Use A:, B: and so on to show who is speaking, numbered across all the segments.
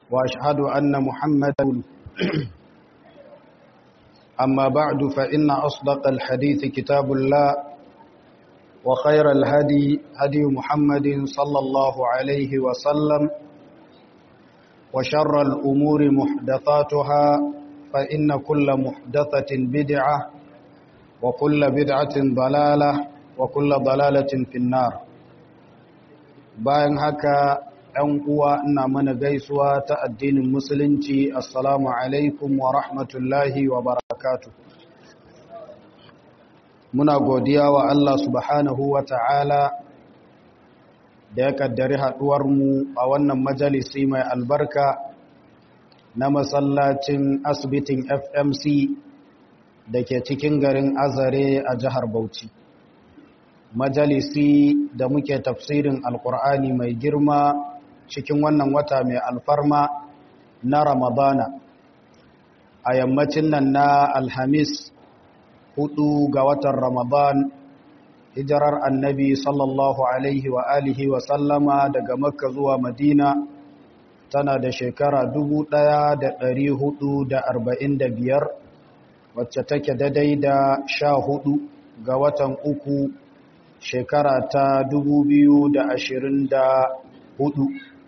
A: وأشهد أن محمدا أما بعد فإن أصدق الحديث كتاب الله وخير الهدي هدي محمد صلى الله عليه وسلم وشر الأمور محدثاتها فإن كل محدثة بدعة وكل بدعة ضلالة وكل ضلالة في النار bayan haka ‘yan uwa ina mana gaisuwa ta addinin musulunci assalamu alaikum wa rahmatullahi wa barakatu muna godiya wa Allah subhanahu wa ta'ala da ya kaddari haɗuwarmu a wannan majalisi mai albarka na masallacin asibitin fmc da ke cikin garin azare a jihar bauchi majalisi da muke tafsirin alkur'ani mai girma cikin wannan wata mai alfarma na ramadana a yammacin nan na alhamis hudu ga watan ramadan hijirar annabi sallallahu alaihi wa alihi wa sallama daga makka zuwa madina tana da shekara biyar wacce take daidai da sha hudu ga watan uku shekara ta hudu.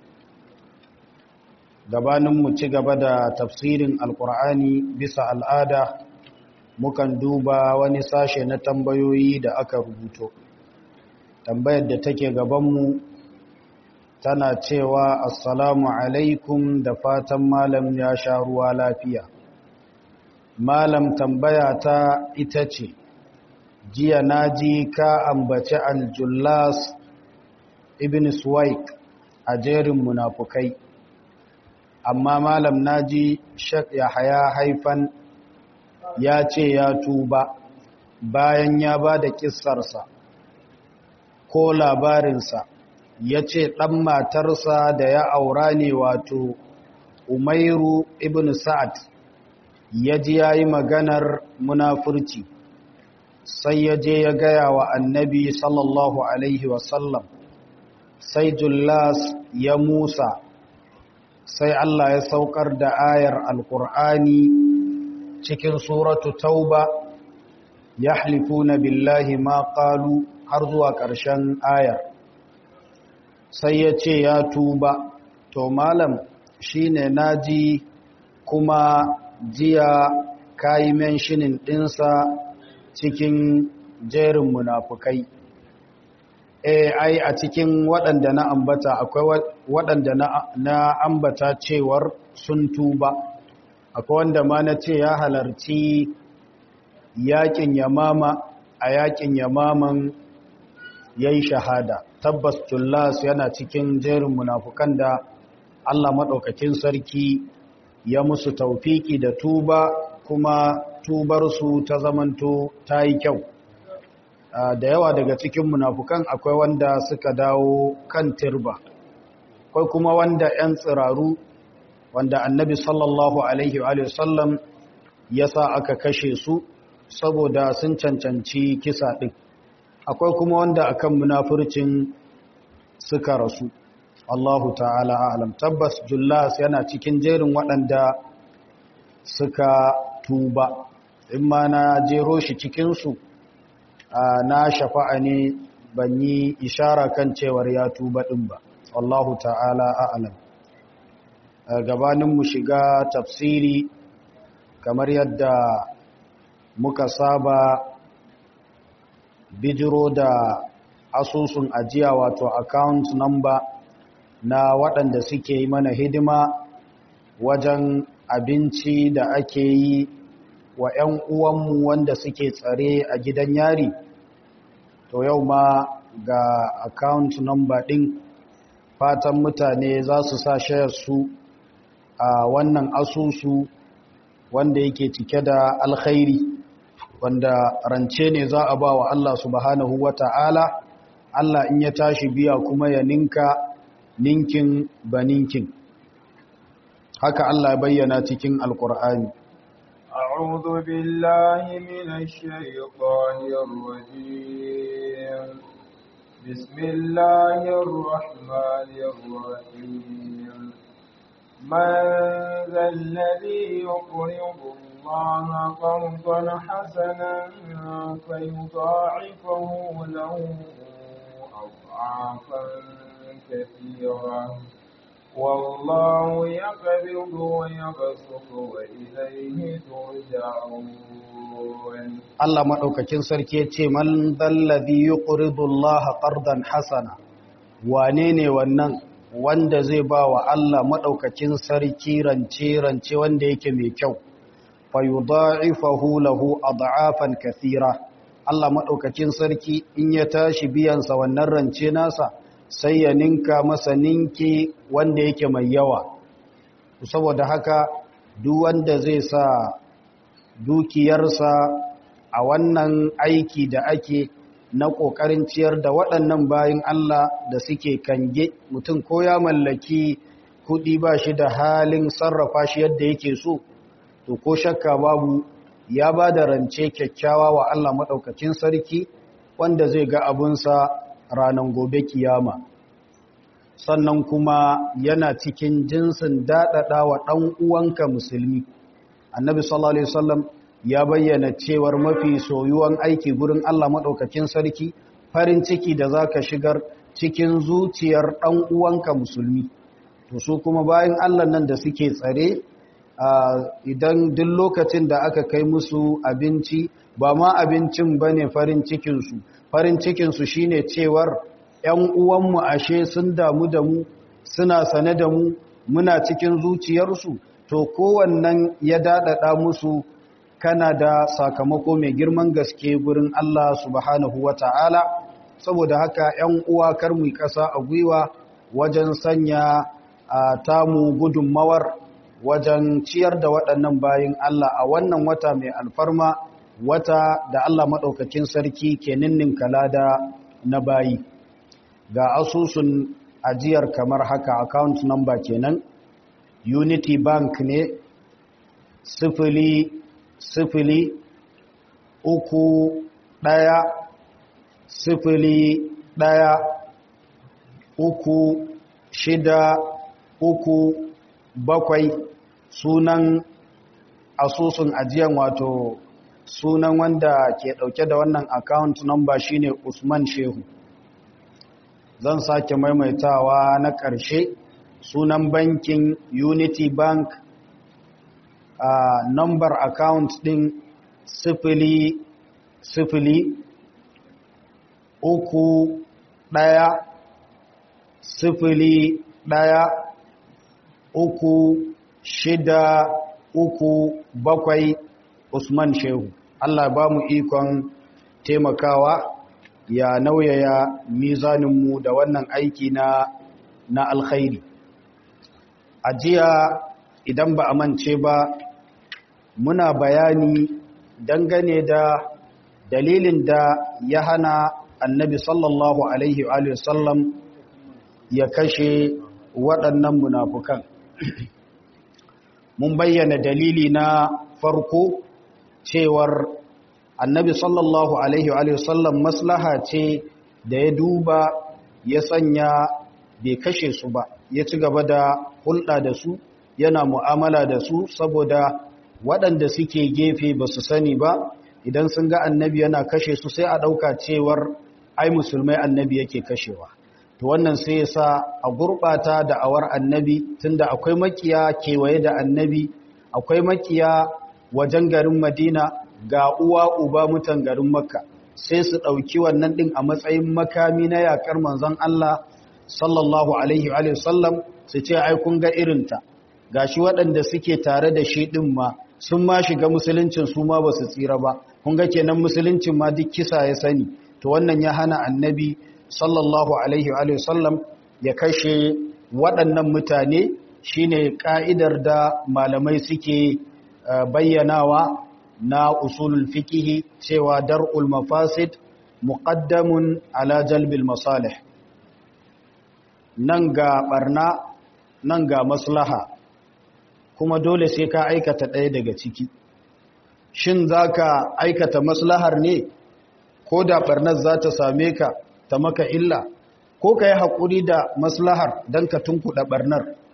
A: gabanin mu ci gaba da tafsirin alkur'ani bisa al'ada mukan duba wani sashe na tambayoyi da aka rubuto tambayar da take gabanmu tana cewa assalamu alaikum da fatan malam ya sha ruwa lafiya malam tambaya ta ita ce jiya naji ka ambaci aljullas ibn suwaik a jerin munafukai amma malam naji shak yahaya haifan ya ce ya tuba bayan ya ba da kissarsa ko labarinsa ya ce ɗan matarsa da ya aura ne wato umairu ibn sa'ad ya ji ya yi maganar munafurci sai ya je ya gaya wa annabi sallallahu alaihi wasallam sai jullas ya musa sai Allah ya saukar da ayar alkur'ani cikin suratu tauba ya halifuna billahi ma qalu har zuwa ƙarshen ayar sai ya ce ya tuba to malam shine naji kuma jiya kayi menshinin ɗinsa cikin jerin munafukai e ai a cikin waɗanda na ambata akwai waɗanda na ambata cewar sun tuba akwai wanda ma na ce ya halarci yakin yamama a yakin yamaman ya yi shahada tabbas tullas yana cikin jerin munafukan da allah maɗaukakin sarki ya musu taufiki da tuba kuma tubarsu ta zamanto ta yi kyau da yawa daga cikin munafukan akwai wanda suka dawo kan tirba akwai kuma wanda 'yan tsiraru wanda annabi sallallahu alaihi wa sallam ya sa aka kashe su saboda sun cancanci kisa ɗin akwai kuma wanda akan munafurcin suka rasu Allahu ta'ala alam tabbas jullas yana cikin jerin waɗanda suka tuba in ma na jero shi cikinsu na shafa'a ne ban yi ishara kan cewar ya tuba ɗin ba Allahu ta'ala alam gabanin mu shiga tafsiri kamar yadda muka saba bijiro da asusun ajiya wato account number na waɗanda suke yi mana hidima wajen abinci da ake yi wa 'yan uwanmu wanda suke tsare a gidan yari to yau ma ga account number ɗin fatan mutane za su sa su a wannan asusu wanda yake cike da alkhairi wanda rance ne za a ba wa Allah subhanahu wa ta'ala Allah in ya tashi biya kuma ya ninka ninkin ba ninkin haka Allah bayyana cikin alkur'ani
B: أعوذ بالله من الشيطان الرجيم بسم الله الرحمن الرحيم من ذا الذي يقرض الله قرضا حسنا فيضاعفه له أضعافا كثيرة والله يقبض ويبسط وإليه ترجعون
A: Allah maɗaukakin sarki ya ce, Man dallazi yi Allah ƙardan hasana, wane ne wannan wanda zai ba wa Allah maɗaukakin sarki rance-rance wanda yake mai kyau, fayuda'ifahu lahu a da'afan kathira. Allah maɗaukakin sarki in ya tashi biyansa wannan rance nasa, sai ya ninka masa ninki wanda yake mai yawa. Saboda haka, duk wanda zai sa dukiyarsa a wannan aiki da ake na ƙoƙarin ciyar da waɗannan bayan Allah da suke kange mutum ko ya mallaki kuɗi ba shi da halin sarrafa shi yadda yake so to ko shakka babu ya ba da rance kyakkyawa wa Allah maɗaukacin sarki wanda zai ga abunsa ranar gobe kiyama sannan kuma yana cikin jinsin daɗaɗa wa ɗan uwanka musulmi annabi sallallahu alaihi wasallam ya bayyana cewar mafi soyuwan aiki gurin Allah madaukakin sarki farin ciki da zaka shigar cikin zuciyar dan uwanka musulmi to su kuma bayan Allah nan da suke tsare idan duk lokacin da aka kai musu abinci ba ma abincin bane farin cikin su farin cikin su shine cewar ƴan uwanmu ashe sun damu da mu suna sane da mu muna cikin zuciyarsu to kowannan ya daɗaɗa musu kana da sakamako mai girman gaske gurin Allah subhanahu wa ta'ala saboda haka ‘yan uwa kar mu ƙasa a gwiwa wajen sanya a tamu gudunmawar wajen ciyar da waɗannan bayin Allah a wannan wata mai alfarma wata da Allah maɗaukakin sarki ke ninnin kalada na bayi ga asusun ajiyar kamar haka account number kenan unity bank ne sifili sifili uku ɗaya sifili ɗaya uku shida uku bakwai sunan asusun ajiyan wato sunan wanda ke ɗauke da wannan account number shine Usman Shehu zan sake maimaitawa na ƙarshe sunan bankin Unity Bank a uh, number account din sifili sifili uku ɗaya sifili ɗaya uku shida uku bakwai Usman Shehu Allah ba mu ikon taimakawa ya nauyaya mizaninmu da wannan aiki na na alkhairi a jiya idan ba a mance ba muna bayani dangane da dalilin da ya hana annabi sallallahu alaihi wa sallam ya kashe waɗannan munafukan mun bayyana dalili na farko cewar annabi sallallahu alaihi wa sallam maslaha ce da ya duba ya sanya bai kashe su ba ya ci gaba da hulɗa da su yana mu'amala da su saboda waɗanda suke gefe ba su sani ba idan sun ga annabi yana kashe su sai a ɗauka cewar ai musulmai annabi yake kashewa to wannan sai ya sa a gurɓata da awar annabi tunda akwai makiya kewaye da annabi akwai makiya wajen garin madina ga uwa uba mutan garin makka sai su ɗauki wannan ɗin a matsayin makami na yaƙar manzon Allah sallallahu alaihi wa sallam su ce ai kun ga irinta gashi waɗanda suke tare da shi ɗin ma sun ma shiga musuluncin su ma ba su tsira ba kun ga kenan musuluncin ma duk kisa ya sani to wannan ya hana annabi sallallahu alaihi wa sallam ya kashe waɗannan mutane shine ka'idar da malamai suke bayyanawa na usulul fikihi cewa dar'ul mafasid muqaddamun ala jalbil masalih nan ga barna nan ga maslaha kuma dole sai ka aikata ɗaya daga ciki shin za ka aikata maslahar ne ko da ɓarnar za ta same ka ta maka illa ko ka yi haƙuri da maslahar don ka tunkuɗa ɓarnar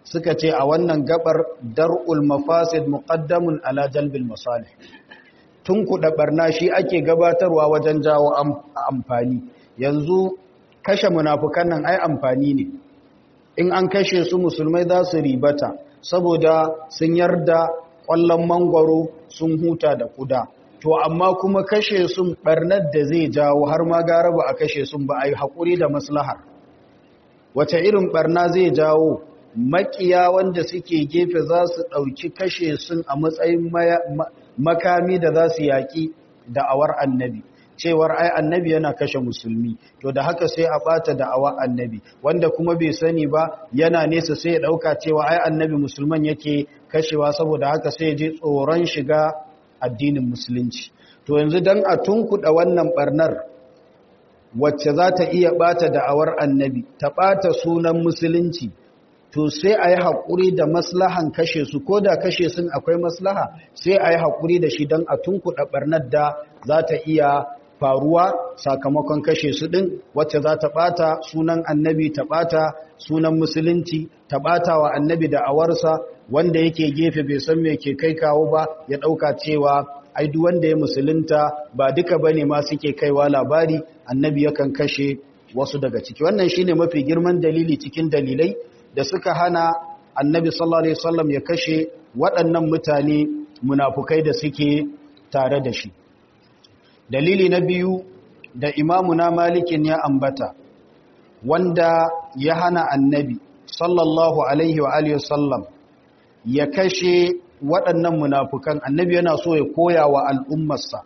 A: suka ce a wannan gabar dar'ul mafasid muqaddamun ala jalbil masalih tun kuɗa barna shi ake gabatarwa wajen jawo amfani yanzu kashe munafukan nan ai amfani ne in an kashe su musulmai za su ribata saboda sun yarda ƙwallon mangwaro sun huta da kuda to amma kuma kashe sun barnar da zai jawo har ma gara ba a kashe sun ba a yi haƙuri da maslahar wace irin barna zai jawo makiya wanda suke gefe za su ɗauki kashe sun a matsayin makami da za su yaƙi da'awar annabi cewar ai annabi yana kashe musulmi to da haka sai a ɓata da'awar annabi wanda kuma bai sani ba yana nesa sai ya ɗauka cewa ai annabi musulman yake kashewa saboda haka sai ya je tsoron shiga addinin musulunci to yanzu don a tunkuɗa wannan ɓarnar wacce za ta iya ɓata da'awar annabi ta ɓata sunan musulunci to sai a yi haƙuri da maslahan kashe su ko da kashe sun akwai maslaha sai a yi haƙuri da shi don a tunkuɗa ɓarnar da za ta iya faruwa sakamakon kashe su ɗin wacce za ta ɓata sunan annabi ta ɓata sunan musulunci ta ɓata wa annabi da awarsa wanda yake gefe bai san me ke kai kawo ba ya ɗauka cewa ai duk wanda ya musulunta ba duka bane ma suke kaiwa labari annabi yakan kashe wasu daga ciki wannan shine mafi girman dalili cikin dalilai da suka hana annabi sallallahu alaihi wasallam ya kashe waɗannan mutane munafukai da suke tare da shi dalili na biyu da imamuna malikin ya ambata wanda ya hana annabi sallallahu alaihi wa alihi wasallam ya kashe waɗannan munafukan annabi yana so ya koya wa al'ummarsa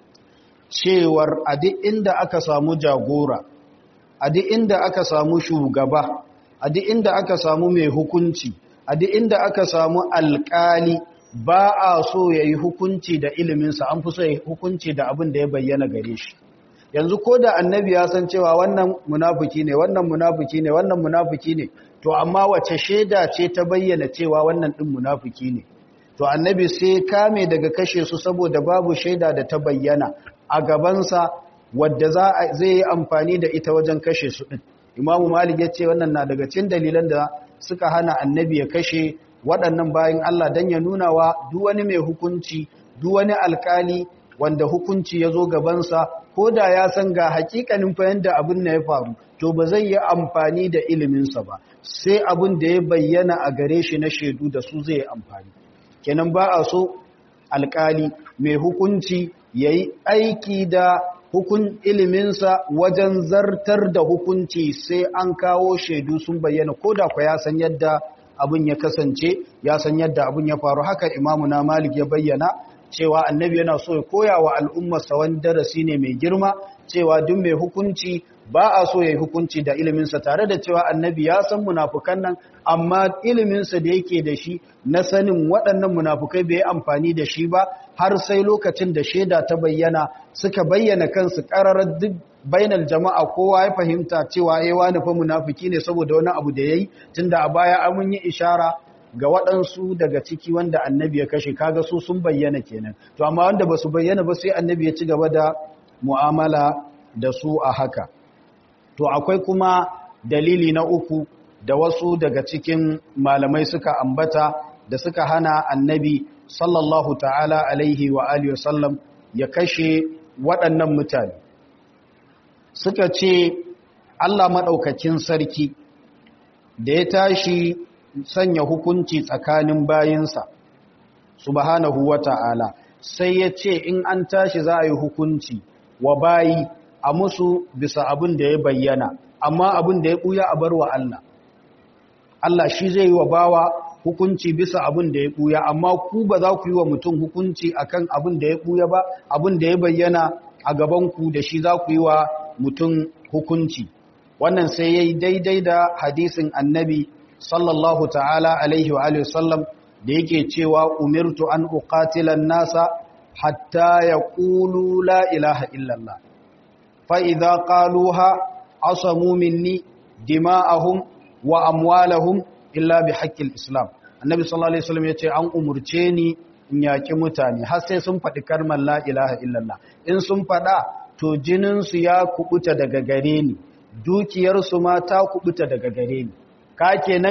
A: cewar a duk inda aka samu jagora a duk inda aka samu shugaba a duk inda aka samu mai hukunci a duk inda aka samu alƙali ba a so ya yi hukunci da iliminsa an fi so ya yi hukunci da abin da ya bayyana gare shi yanzu ko da annabi ya san cewa wannan munafuki ne wannan munafuki ne wannan munafuki ne to amma wace shaida ce ta bayyana cewa wannan ɗin munafuki ne to annabi sai kame daga kashe su saboda babu shaida da ta bayyana a gabansa wadda zai yi amfani da ita wajen kashe su ɗin imamu malik ya ce wannan na daga cikin dalilan da suka hana annabi ya kashe waɗannan bayan Allah don ya nuna wa duk wani mai hukunci duk wani alkali wanda hukunci ya zo gabansa ko da ya san ga hakikanin fahimta abin da ya faru to ba zai yi amfani da iliminsa ba sai abin da ya bayyana a gare shi na shaidu da su zai amfani kenan ba a so alkali mai hukunci ya yi aiki da hukun iliminsa wajen zartar da hukunci sai an kawo shaidu sun bayyana ko da kwa ya san yadda abin ya kasance ya san yadda abin ya faru haka imamu na malik ya bayyana cewa annabi yana so ya koya wa al'ummarsa wani darasi ne mai girma cewa duk mai hukunci ba a so ya yi hukunci da iliminsa tare da cewa annabi ya san munafukan nan amma iliminsa da yake da shi na sanin waɗannan munafukai bai amfani da shi ba har sai lokacin da shaida ta bayyana suka bayyana kansu ƙararar duk bainar jama'a kowa ya fahimta cewa ya wani fa munafiki ne saboda wani abu da ya yi tunda a baya an yi ishara ga waɗansu daga ciki wanda annabi ya kashe kaga su sun bayyana kenan to amma wanda ba su bayyana ba sai annabi ya ci gaba da mu'amala da su a haka to akwai kuma dalili na uku da wasu daga cikin malamai suka ambata da suka hana annabi sallallahu ta'ala alaihi wa alihi wasallam ya kashe waɗannan mutane suka ce Allah maɗaukakin sarki da ya tashi sanya hukunci tsakanin bayinsa subhanahu wa ta'ala sai ya ce in an tashi za a yi hukunci wa bayi a musu bisa abin da ya bayyana amma abin da ya ɓuya a bar wa Allah Allah shi zai yi wa bawa hukunci bisa abin da ya ɓuya amma ku ba za ku yi wa mutum hukunci akan abin da ya ɓuya ba abin da ya bayyana a gabanku da shi za ku yi wa mutum hukunci wannan sai ya yi daidai da hadisin annabi sallallahu ta'ala alaihi wa alihi sallam da yake cewa umirtu an uqatilan nasa hatta yaqulu la ilaha illallah fa idza qaluha asamu minni dima'ahum wa amwalahum illa bi haqqil islam annabi sallallahu alaihi wasallam yace an umurce ni in yaki mutane har sai sun faɗi kalmar la ilaha illallah in sun faɗa to jinin su ya kubuta daga gare ni dukiyar su ma ta kubuta daga gare ni ka kenan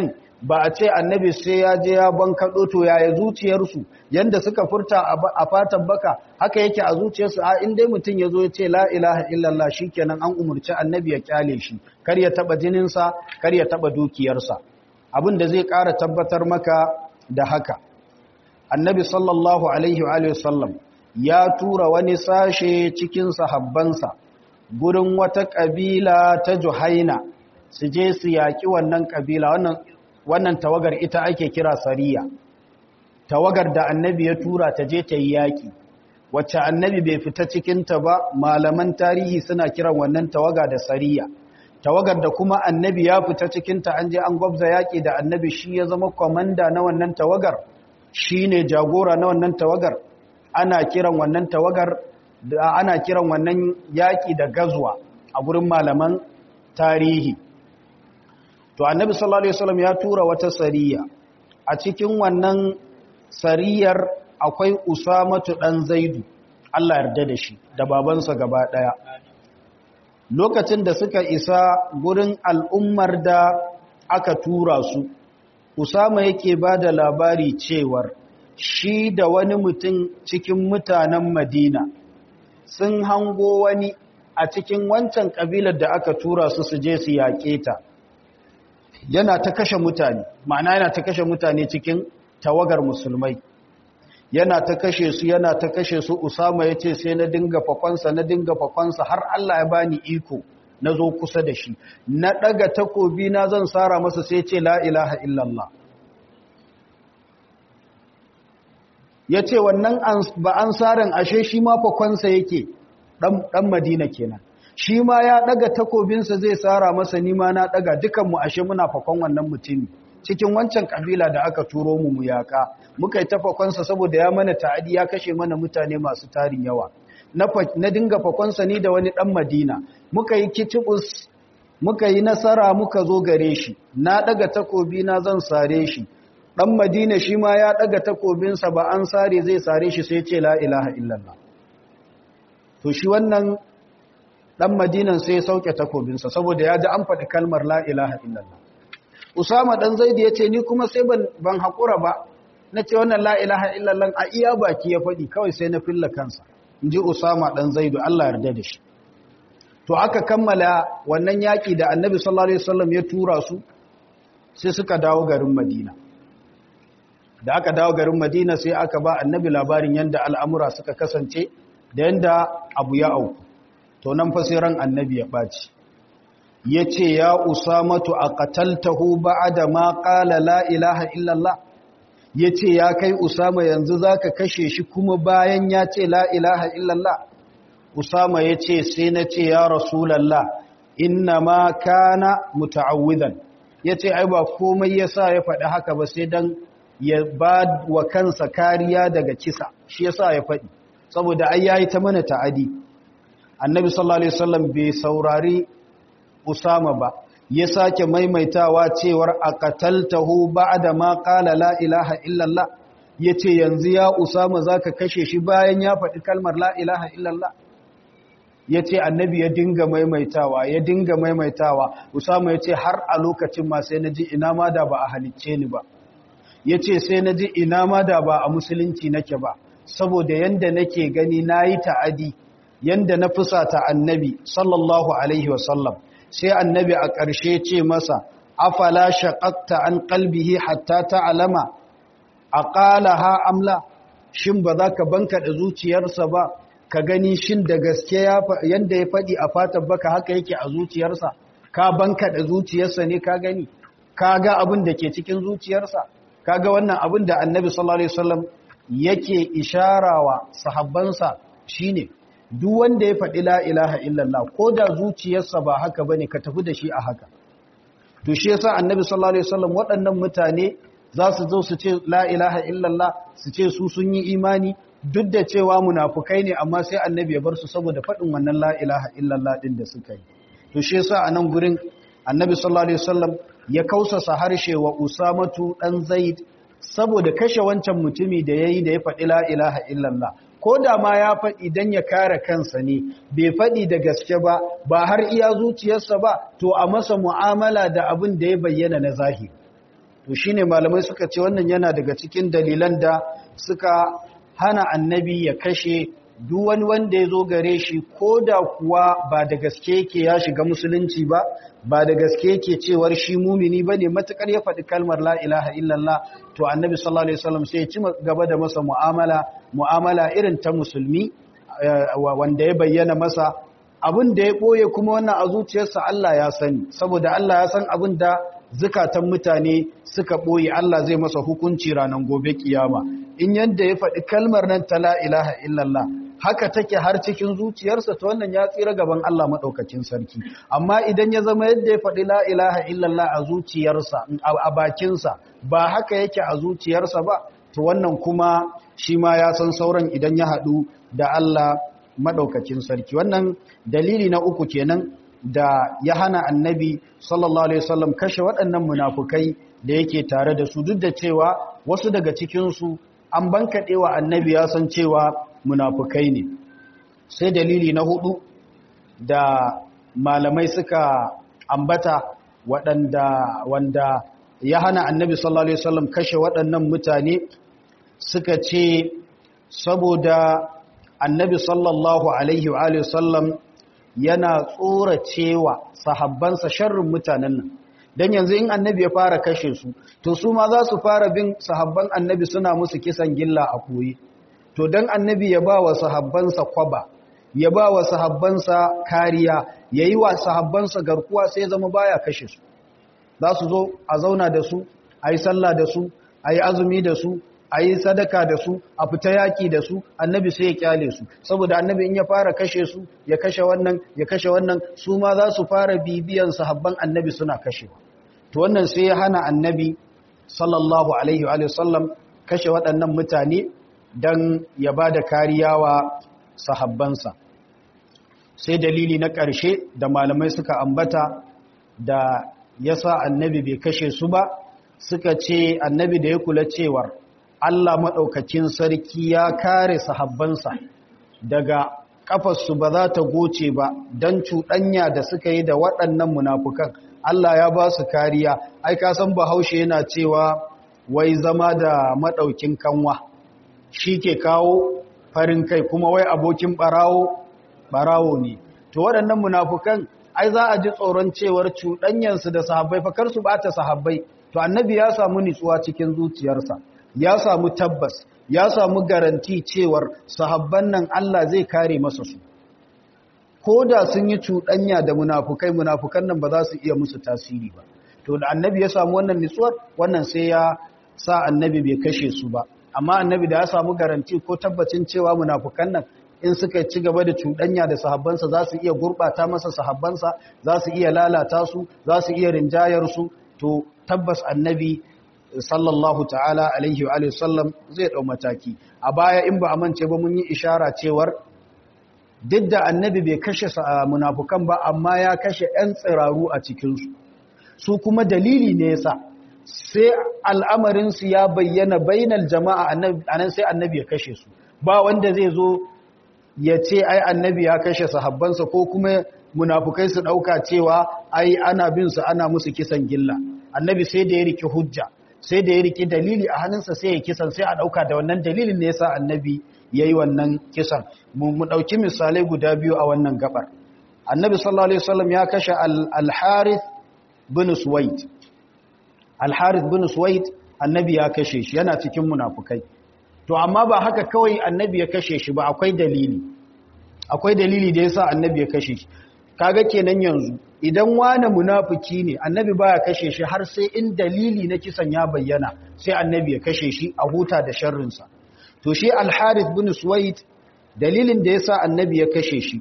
A: ba a ce annabi sai ya je ya bankaɗo to yaya zuciyarsu yanda suka furta a fatan baka haka yake a zuciyarsu a inda mutum ya zo ya ce la ilaha illallah shikenan an umarci annabi ya kyale shi kar ya taba jininsa kar ya taba dukiyarsa abin da zai ƙara tabbatar maka da haka annabi sallallahu alaihi wa sallam ya tura wani sashe cikin sahabbansa gurin wata ƙabila ta juhaina su je su yaƙi wannan ƙabila wannan wannan tawagar ita ake kira sariya tawagar da annabi ya tura ta je ta yi yaƙi wacce annabi bai fita cikinta ba malaman tarihi suna kiran wannan tawaga da sariya tawagar da kuma annabi ya fita cikinta an je an gwabza yaƙi da annabi shi ya zama kwamanda na wannan tawagar shi ne jagora na wannan tawagar ana kiran wannan tawagar da ana kiran wannan yaƙi da gazwa a gurin malaman tarihi to annabi sallallahu alaihi wasallam ya tura wata sariya a cikin wannan sariyar akwai usamatu dan zaidu Allah yarda da shi da babansa gaba daya lokacin da suka isa gurin al'ummar da aka tura su usama yake ba da labari cewar shi da wani mutum cikin mutanen madina sun hango wani a cikin wancan kabilar da aka tura su su je su yaƙe ta yana ta kashe mutane ma'ana yana ta kashe mutane cikin tawagar musulmai yana ta kashe su yana ta kashe su usama ya ce sai na dinga fakonsa na dinga fakonsa har Allah ya bani iko na zo kusa da shi na ɗaga takobi na zan tsara masa sai ce la ilaha illallah ya ce wannan ba an tsarin ashe shi ma fakonsa yake ɗan madina kenan shi ma ya ɗaga takobinsa zai tsara masa nima na ɗaga dukanmu ashe muna fakon wannan mutumi cikin wancan kabila da aka turo mu mu yaka muka yi tafakonsa saboda ya mana ta'adi ya kashe mana mutane masu tarin yawa na dinga fakonsa ni da wani dan madina muka yi kitibus muka yi nasara muka zo gare shi na daga takobi na zan sare shi dan madina shi ma ya daga takobinsa ba an sare zai sare shi sai ce la ilaha illallah to shi wannan dan madinan sai ya sauke takobinsa saboda ya ji an faɗi kalmar la ilaha illallah Usama dan Zaid ya ce ni kuma sai ban ban hakura ba nace wannan la ilaha illallah a iya baki ya fadi kawai sai na filla kansa inji Usama dan Zaid Allah yarda da shi to aka kammala wannan yaki da Annabi sallallahu alaihi wasallam ya tura su sai suka dawo garin Madina da aka dawo garin Madina sai aka ba Annabi labarin yanda al'amura suka kasance da yanda abu ya auku to nan fa sai ran Annabi ya baci ya ce ya usamatu a kataltahu ba'ada ma ƙala la ilaha illallah ya ce ya kai usama yanzu za ka kashe shi kuma bayan ya ce la ilaha illallah usama ya ce sai na ce ya rasulallah inna ma kana muta'awwidan ya ce ai ba komai ya sa ya faɗi haka ba sai don ya ba wa kansa kariya daga kisa shi ya sa ya faɗi saboda ai yayi ta mana ta'adi annabi sallallahu alaihi wasallam bai saurari Usama ba ya sake maimaitawa cewar a qataltahu ba'da ma qala la ilaha illallah yace yanzu ya Usama zaka kashe shi bayan ya faɗi kalmar la ilaha illallah yace annabi ya dinga maimaitawa ya dinga maimaitawa Usama yace har a lokacin ma sai naji ina ma da ba a halicce ni ba yace sai naji ina ma da ba a musulunci nake ba saboda yanda nake gani nayi ta'adi yanda na fusata annabi sallallahu alaihi wasallam sai annabi a ƙarshe ce masa afala shaqaqta an qalbihi hatta ta'lama aqalaha amla shin ba za ka banka da zuciyarsa ba ka gani shin da gaske yanda ya faɗi a fatan baka haka yake a zuciyarsa ka banka da zuciyarsa ne ka gani ka ga abin da ke cikin zuciyarsa ka ga wannan abin da annabi sallallahu alaihi wasallam yake isharawa sahabbansa shine duk wanda ya faɗi la ilaha illallah ko da zuciyarsa ba haka bane ka tafi da shi a haka to shi yasa annabi sallallahu alaihi wasallam waɗannan mutane za su zo su ce la ilaha illallah su ce su sun yi imani duk da cewa munafukai ne amma sai annabi ya bar su saboda faɗin wannan la ilaha illallah din da suka yi to shi yasa a nan gurin annabi sallallahu alaihi wasallam ya kausasa harshe wa usamatu dan zaid saboda kashe wancan mutumi da yayi da ya faɗi la ilaha illallah ko da ma ya faɗi don ya kare kansa ne bai faɗi da gaske ba ba har iya zuciyarsa ba to a masa mu'amala da abin da ya bayyana na zahiri to shine malamai suka ce wannan yana daga cikin dalilan da suka hana annabi ya kashe duk wani wanda ya zo gare shi ko da kuwa ba da gaske yake ya shiga musulunci ba ba da gaske yake cewar shi mumini ba ne matuƙar ya faɗi kalmar la ilaha illallah to annabi sallallahu alaihi wasallam sai ya ci gaba da masa mu'amala mu'amala irin ta musulmi wanda ya bayyana masa abin da ya ɓoye kuma wannan a zuciyarsa Allah ya sani saboda Allah ya san abin da zukatan mutane suka ɓoye Allah zai masa hukunci ranar gobe kiyama in yadda ya faɗi kalmar nan ta la ilaha illallah haka take har cikin zuciyarsa ta wannan ya tsira gaban Allah maɗaukakin sarki amma idan ya zama yadda ya faɗi la ilaha illallah a zuciyarsa a bakinsa ba haka yake a zuciyarsa ba to wannan kuma shi ma ya san sauran idan ya haɗu da Allah maɗaukakin sarki wannan dalili na uku kenan da ya hana annabi sallallahu alaihi wasallam kashe waɗannan munafukai da yake tare da su duk da cewa wasu daga cikinsu an bankaɗewa annabi ya san cewa munafukai ne sai dalili na hudu da malamai suka ambata waɗanda wanda ya hana annabi sallallahu alaihi wasallam kashe waɗannan mutane suka ce saboda annabi sallallahu alaihi wa sallam yana tsoracewa sahabbansa sharrin mutanen nan dan yanzu in annabi ya fara kashe su to su ma za su fara bin sahabban annabi suna musu kisan gilla a koyi to dan annabi ya ba wa sahabbansa kwaba ya ba wa sahabbansa kariya yayi wa sahabbansa garkuwa sai zama baya kashe su za su zo a zauna da su ayi sallah da su ayi azumi da su a yi sadaka da su a fita yaƙi da su annabi sai ya kyale su saboda annabi in ya fara kashe su ya kashe wannan ya kashe wannan su ma za su fara bibiyan sahabban annabi suna kashe to wannan sai ya hana annabi sallallahu alaihi wa sallam kashe waɗannan mutane don ya ba da kariya wa sahabbansa sai dalili na ƙarshe da malamai suka ambata da ya sa annabi bai kashe su ba suka ce annabi da ya kula cewar Allah maɗaukakin sarki ya kare sahabbansa daga ƙafarsu ba za ta goce ba don cuɗanya da suka yi da waɗannan munafukan Allah ya ba su kariya ai ka san bahaushe yana cewa wai zama da maɗaukin kanwa shi ke kawo farin kai kuma wai abokin ɓarawo ɓarawo ne to waɗannan munafukan ai za a ji tsoron cewar cuɗanyansu da sahabbai fakar su ɓata sahabbai to annabi ya samu nitsuwa cikin zuciyarsa ya samu tabbas ya samu garanti cewar sahabban nan Allah zai kare masa su ko da sun yi cuɗanya da munafukai munafukan nan ba za su iya musu tasiri ba to da annabi ya samu wannan nitsuwar wannan sai ya sa annabi bai kashe su ba amma annabi da ya samu garanti ko tabbacin cewa munafukan nan in suka ci gaba da cuɗanya da sahabbansa za su iya gurɓata masa sahabbansa za su iya lalata su za su iya rinjayar su to tabbas annabi sallallahu ta'ala alaihi wa sallam zai ɗau mataki a baya in ba a mance ba mun yi ishara cewar duk da annabi bai kashe munafukan ba amma ya kashe 'yan tsiraru a cikinsu su kuma dalili ne yasa sai al'amarinsu ya bayyana bainal jama'a a nan sai annabi ya kashe su ba wanda zai zo ya ce ai annabi ya kashe sahabbansa ko kuma munafukai su ɗauka cewa ai ana bin su ana musu kisan gilla annabi sai da ya riki hujja sai da ya riki dalili a hannunsa sai ya kisan sai a ɗauka da wannan dalilin ne yasa annabi ya yi wannan kisan mu ɗauki misalai guda biyu a wannan gabar annabi sallallahu alaihi wasallam ya kashe al-harith bin suwaid al-harith bin suwaid annabi ya kashe shi yana cikin munafukai to amma ba haka kawai annabi ya kashe shi ba akwai dalili akwai dalili da yasa annabi ya kashe shi kaga kenan yanzu idan wani munafiki ne annabi baya kashe shi har sai in dalili na kisan ya bayyana sai annabi ya kashe shi a huta da sharrinsa to shi al-harith bin suwaid dalilin da yasa annabi ya kashe shi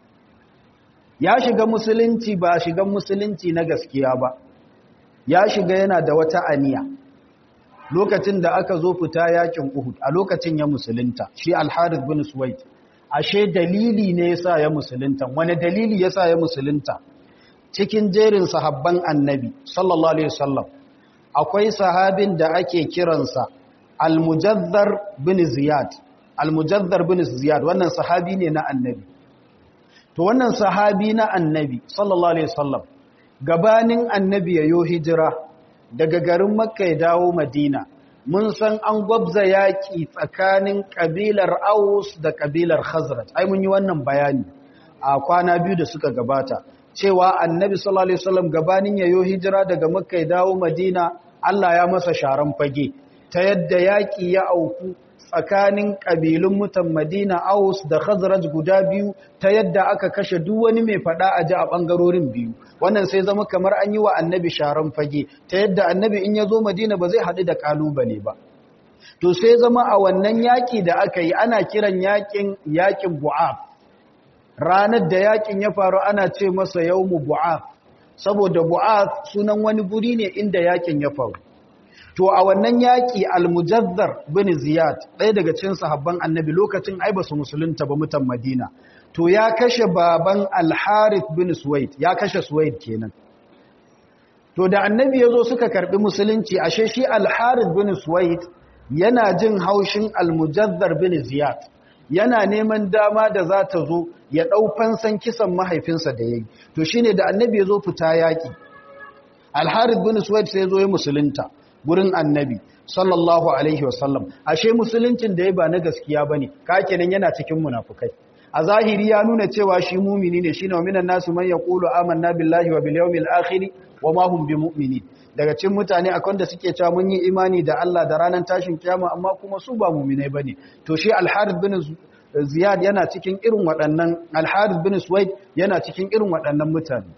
A: ya shiga musulunci ba shiga musulunci na gaskiya ba ya shiga yana da wata aniya lokacin da aka zo fita yakin Uhud a lokacin ya musulunta shi al-harith bin suwaid ashe dalili ne yasa ya musulunta wani dalili yasa ya musulunta cikin jerin sahabban annabi sallallahu alaihi wasallam akwai sahabin da ake kiransa al-mujaddar bin ziyad al-mujaddar bin ziyad wannan sahabi ne na annabi to wannan sahabi na annabi sallallahu alaihi wasallam gabanin annabi ya yo hijira daga garin makka ya dawo madina mun san an gwabza yaƙi tsakanin ƙabilar aus da ƙabilar khazraj ai mun yi wannan bayani a kwana biyu da suka gabata cewa annabi sallallahu alaihi wasallam gabanin yayo hijira daga makka ya dawo madina Allah ya masa sharan fage ta yadda yaƙi ya auku tsakanin ƙabilun mutan madina aus da khazraj guda biyu ta yadda aka kashe duk wani mai faɗa a ji a ɓangarorin biyu wannan sai zama kamar an yi wa annabi sharan fage ta yadda annabi in ya zo madina ba zai haɗu da ƙalubale ba to sai zama a wannan yaƙi da aka yi ana kiran yaƙin yaƙin bu'af ranar da yaƙin ya faru ana ce masa yawmu bu'af saboda bu'af sunan wani guri ne inda yaƙin ya faru to a wannan yaƙi al-mujazzar bin ziyad ɗaya daga cikin sahabban annabi lokacin ai ba su musulunta ba mutan madina to ya kashe baban al-harith bin suwaid ya kashe suwaid kenan to da annabi yazo suka karbi musulunci ashe shi al-harith bin suwaid yana jin haushin al-mujazzar bin ziyad yana neman dama da za ta zo ya dau fansan kisan mahaifinsa da yayi to shine da annabi yazo fita yaƙi al-harith bin suwaid sai yazo ya musulunta gurin annabi sallallahu alaihi wasallam ashe musuluncin da ya ba na gaskiya bane ka kenan yana cikin munafukai a zahiri ya nuna cewa shi mumini ne shine minan nasu man yaqulu amanna billahi wa bil yawmil akhir wa ma hum bimu'minin daga cikin mutane akwai wanda suke cewa mun yi imani da Allah da ranar tashin kiyama amma kuma su ba mu'minai bane to shi al-harith bin ziyad yana cikin irin waɗannan al-harith bin suwaid yana cikin irin waɗannan mutane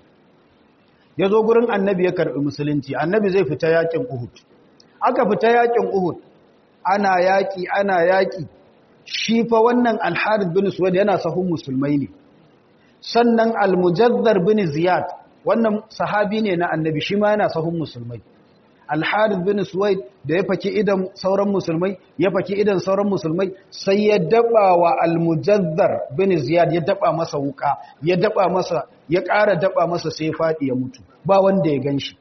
A: yazo gurin annabi ya karbi musulunci annabi zai fita yakin uhud aka fita yakin Uhud ana yaki ana yaki shi fa wannan Al-Harith bin Suwaid yana sahun musulmai ne sannan Al-Mujazzar bin Ziyad wannan sahabi ne na Annabi shi ma yana sahun musulmai Al-Harith bin Suwaid da ya faki idan sauran musulmai ya faki idan sauran musulmai sai ya daba wa Al-Mujazzar bin Ziyad ya daba masa wuka ya daba masa ya ƙara daba masa sai fadi ya mutu ba wanda ya ganshi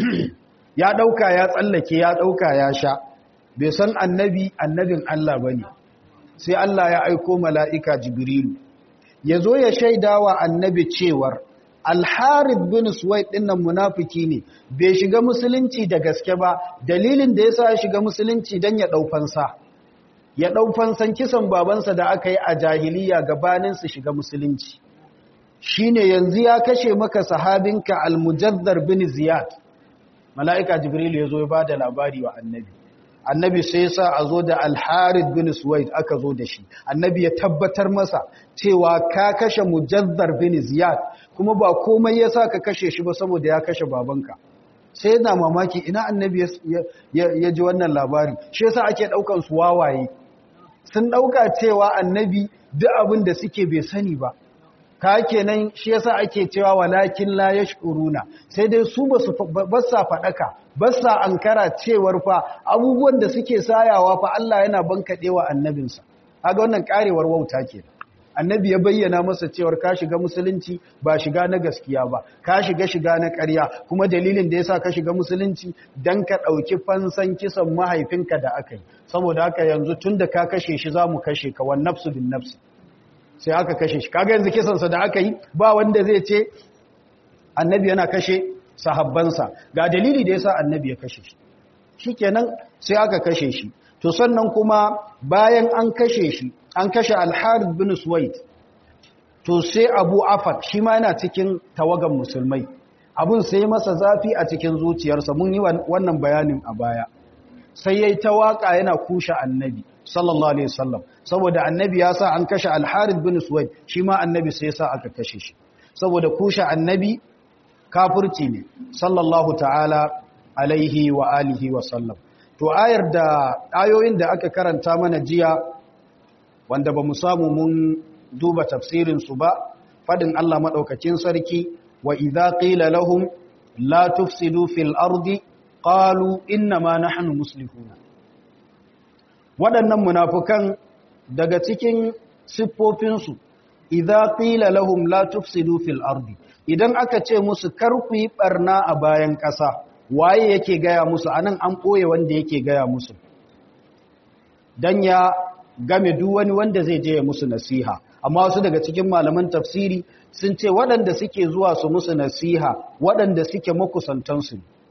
A: ya ɗauka ya tsallake ya ɗauka ya sha bai san annabi annabin Allah ba ne sai Allah ya aiko mala'ika jibrilu ya zo ya shaida wa annabi cewar alharib bin suwai ɗinnan munafiki ne bai shiga musulunci da gaske ba dalilin da ya sa ya shiga musulunci don ya ɗaufansa ya ɗaufansan kisan babansa da aka yi a jahiliya gabanin su shiga musulunci shine yanzu ya kashe maka sahabinka almujazzar bin ziyad mala'ika jibril ya zo ya ba da labari wa annabi annabi sai sa a zo da alharid bin suwaid aka zo da shi annabi ya tabbatar masa cewa ka kashe mujazzar bin ziyad kuma ba komai ya sa ka kashe shi ba saboda ya kashe babanka sai yana mamaki ina annabi ya ji wannan labari shi yasa ake ɗaukan su wawaye sun ɗauka cewa annabi duk abin da suke bai sani ba ka kenan shi yasa ake cewa walakin la yashkuruna sai dai su basu bassa fadaka bassa ankara cewar fa abubuwan da suke sayawa fa Allah yana bankadewa annabinsa kaga wannan karewar wauta kenan annabi ya bayyana masa cewar ka shiga musulunci ba shiga na gaskiya ba ka shiga shiga na ƙarya kuma dalilin da yasa ka shiga musulunci dan ka dauki fansan kisan mahaifinka da aka yi saboda haka yanzu tunda ka kashe shi zamu kashe ka wan nafsu bin nafsi sai aka kashe shi kaga yanzu kisansa da aka yi ba wanda zai ce annabi yana kashe sahabbansa ga dalili da yasa annabi ya kashe shi shikenan sai aka kashe shi to sannan kuma bayan an kashe shi an kashe al-Harith bin Suwaid to sai Abu Afat shi ma yana cikin tawagan musulmai abun sai masa zafi a cikin zuciyarsa mun yi wannan bayanin a baya sai yayi ta waka yana kushe annabi sallallahu alaihi wasallam saboda annabi ya sa an kashe al-Harith bin Suwaid shi ma annabi sai ya sa aka kashe shi saboda kushe annabi kafirci ne sallallahu ta'ala alaihi wa alihi wa sallam to ayar da ayoyin da aka karanta mana jiya wanda ba mu samu mun duba tafsirin su ba fadin Allah madaukakin sarki wa idza qila lahum la tufsidu fil ardi qalu inna ma nahnu muslihuna waɗannan munafukan daga cikin siffofinsu idza qila lahum la tufsidu fil ardi idan aka ce musu kar ku yi barna a bayan ƙasa waye yake gaya musu anan an ɓoye wanda yake gaya musu dan ya game duk wani wanda zai je ya musu nasiha amma wasu daga cikin malaman tafsiri sun ce waɗanda suke zuwa su musu nasiha waɗanda suke makusantansu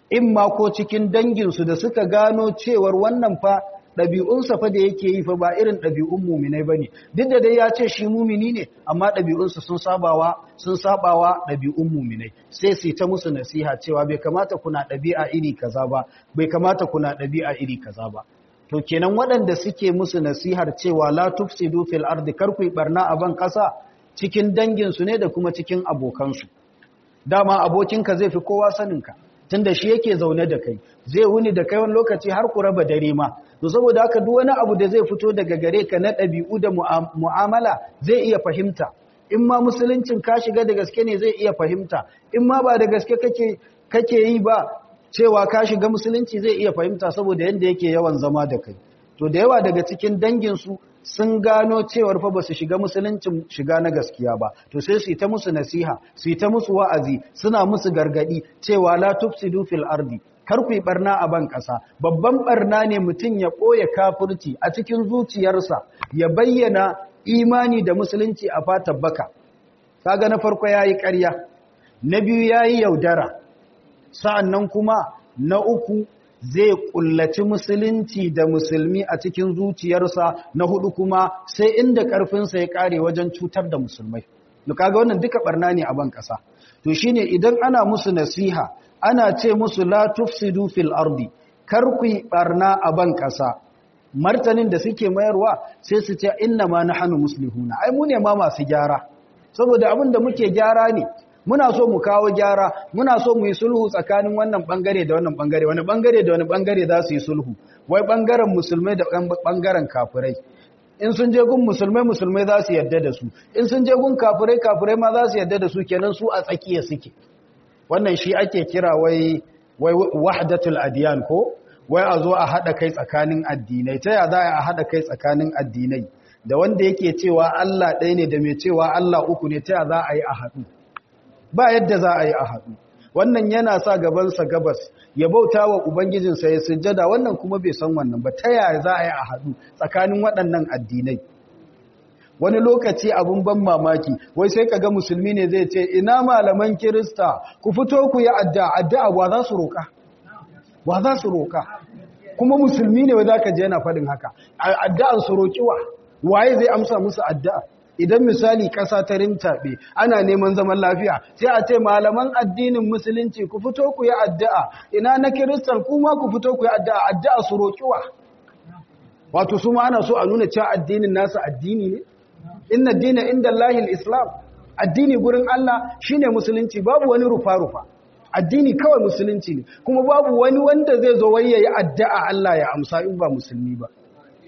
A: in ma ko cikin danginsu da suka gano cewar wannan fa ɗabi'unsa fa da yake yi fa ba irin ɗabi'un muminai ba ne duk da dai ya ce shi mumini ne amma ɗabi'unsa sun sabawa sun sabawa ɗabi'un muminai sai su ta musu nasiha cewa bai kamata kuna ɗabi'a iri kaza ba bai kamata kuna ɗabi'a iri kaza ba to kenan waɗanda suke musu nasihar cewa la tufsidu fil ardi kar ku barna a ban ƙasa cikin danginsu ne da kuma cikin abokansu dama abokinka zai fi kowa saninka tunda shi yake zaune da kai zai wuni da kai wani lokaci har ku raba dare ma to saboda haka duk wani abu da zai fito daga gare ka na ɗabi'u da mu'amala zai iya fahimta in ma musuluncin ka shiga da gaske ne zai iya fahimta in ma ba da gaske kake kake yi ba cewa ka shiga musulunci zai iya fahimta saboda yanda yake yawan zama da kai to da yawa daga cikin danginsu sun gano cewar fa ba su shiga musuluncin shiga na gaskiya ba to sai su yi ta musu nasiha su yi ta musu wa'azi suna musu gargadi cewa la tufsidu fil ardi kar ku yi barna a ban ƙasa babban barna ne mutum ya ɓoye kafirci a cikin zuciyarsa ya bayyana imani da musulunci a fatan baka kaga na farko yayi ƙarya na biyu yayi yaudara sa'annan kuma na uku zai kullaci musulunci da musulmi a cikin zuciyarsa na hudu kuma sai inda karfinsa ya kare wajen cutar da musulmai kaga wannan duka barna ne a ban kasa to shine idan ana musu nasiha ana ce musu la tufsidu fil ardi kar ku barna a ban kasa martanin da suke mayarwa sai su ce inna ma nahnu muslihuna ai mu ne ma masu gyara saboda abin da muke gyara ne muna so mu kawo gyara muna so mu yi sulhu tsakanin wannan bangare da wannan bangare wani bangare da wani bangare za su yi sulhu wai bangaren musulmai da bangaren kafirai in sun je gun musulmai musulmai za su yadda da su in sun je gun kafirai kafirai ma za su yadda da su kenan su a tsakiya suke wannan shi ake kira wai wai wahdatul adiyan ko wai a zo a hada kai tsakanin addinai ta ya za a hada kai tsakanin addinai da wanda yake cewa Allah ɗaya ne da mai cewa Allah uku ne ta ya za a yi a haɗu ba yadda za a yi a haɗu wannan yana sa gabansa gabas ya bauta wa ubangijinsa ya sujjada wannan kuma bai san wannan ba ta yaya za a yi a haɗu tsakanin waɗannan addinai wani lokaci abun ban mamaki wai sai kaga musulmi ne zai ce ina malaman kirista ku fito ku yi addu'a addu'a wa za su roƙa wa za su roƙa kuma musulmi ne wai zaka je yana faɗin haka addu'an su roƙi wa waye zai amsa musu addu'a idan misali ƙasa ta rintaɓe ana neman zaman lafiya sai a ce malaman addinin musulunci ku fito ku yi addu'a ina na kiristan kuma ku fito ku yi addu'a addu'a su roƙiwa wato su ma ana so a nuna cewa addinin nasa addini ne inna dina inda Allahil islam addini gurin Allah shine musulunci babu wani rufa-rufa addini kawai musulunci ne kuma babu wani wanda zai zo wai yayi addu'a Allah ya amsa in ba musulmi ba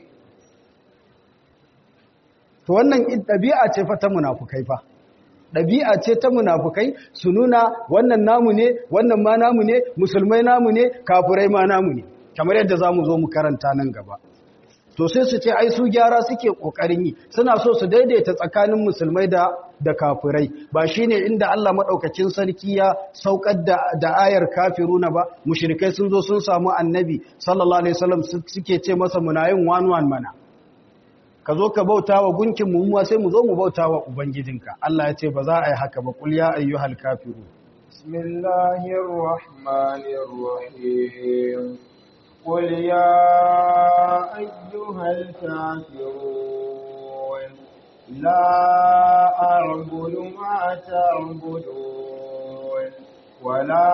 A: to wannan ɗabi'a ce fa ta munafukai fa ɗabi'a ce ta munafukai su nuna wannan namu ne wannan ma namu ne musulmai namu ne kafirai ma namu ne kamar yadda za mu zo mu karanta nan gaba to sai su ce ai su gyara suke ƙoƙarin yi suna so su daidaita tsakanin musulmai da da kafirai ba shine inda Allah madaukakin sarki ya saukar da da ayar kafiruna ba mushrikai sun zo sun samu annabi sallallahu alaihi wasallam suke ce masa muna yin one one mana ka zo ka bauta wa gunkin mu sai mu zo mu bauta wa ubangijinka Allah ya ce ba za a yi haka ba kul ya ayyuhal kafiru
B: bismillahir rahmanir rahim qul ya ayyuhal kafirun la a'budu ma ta'budun wala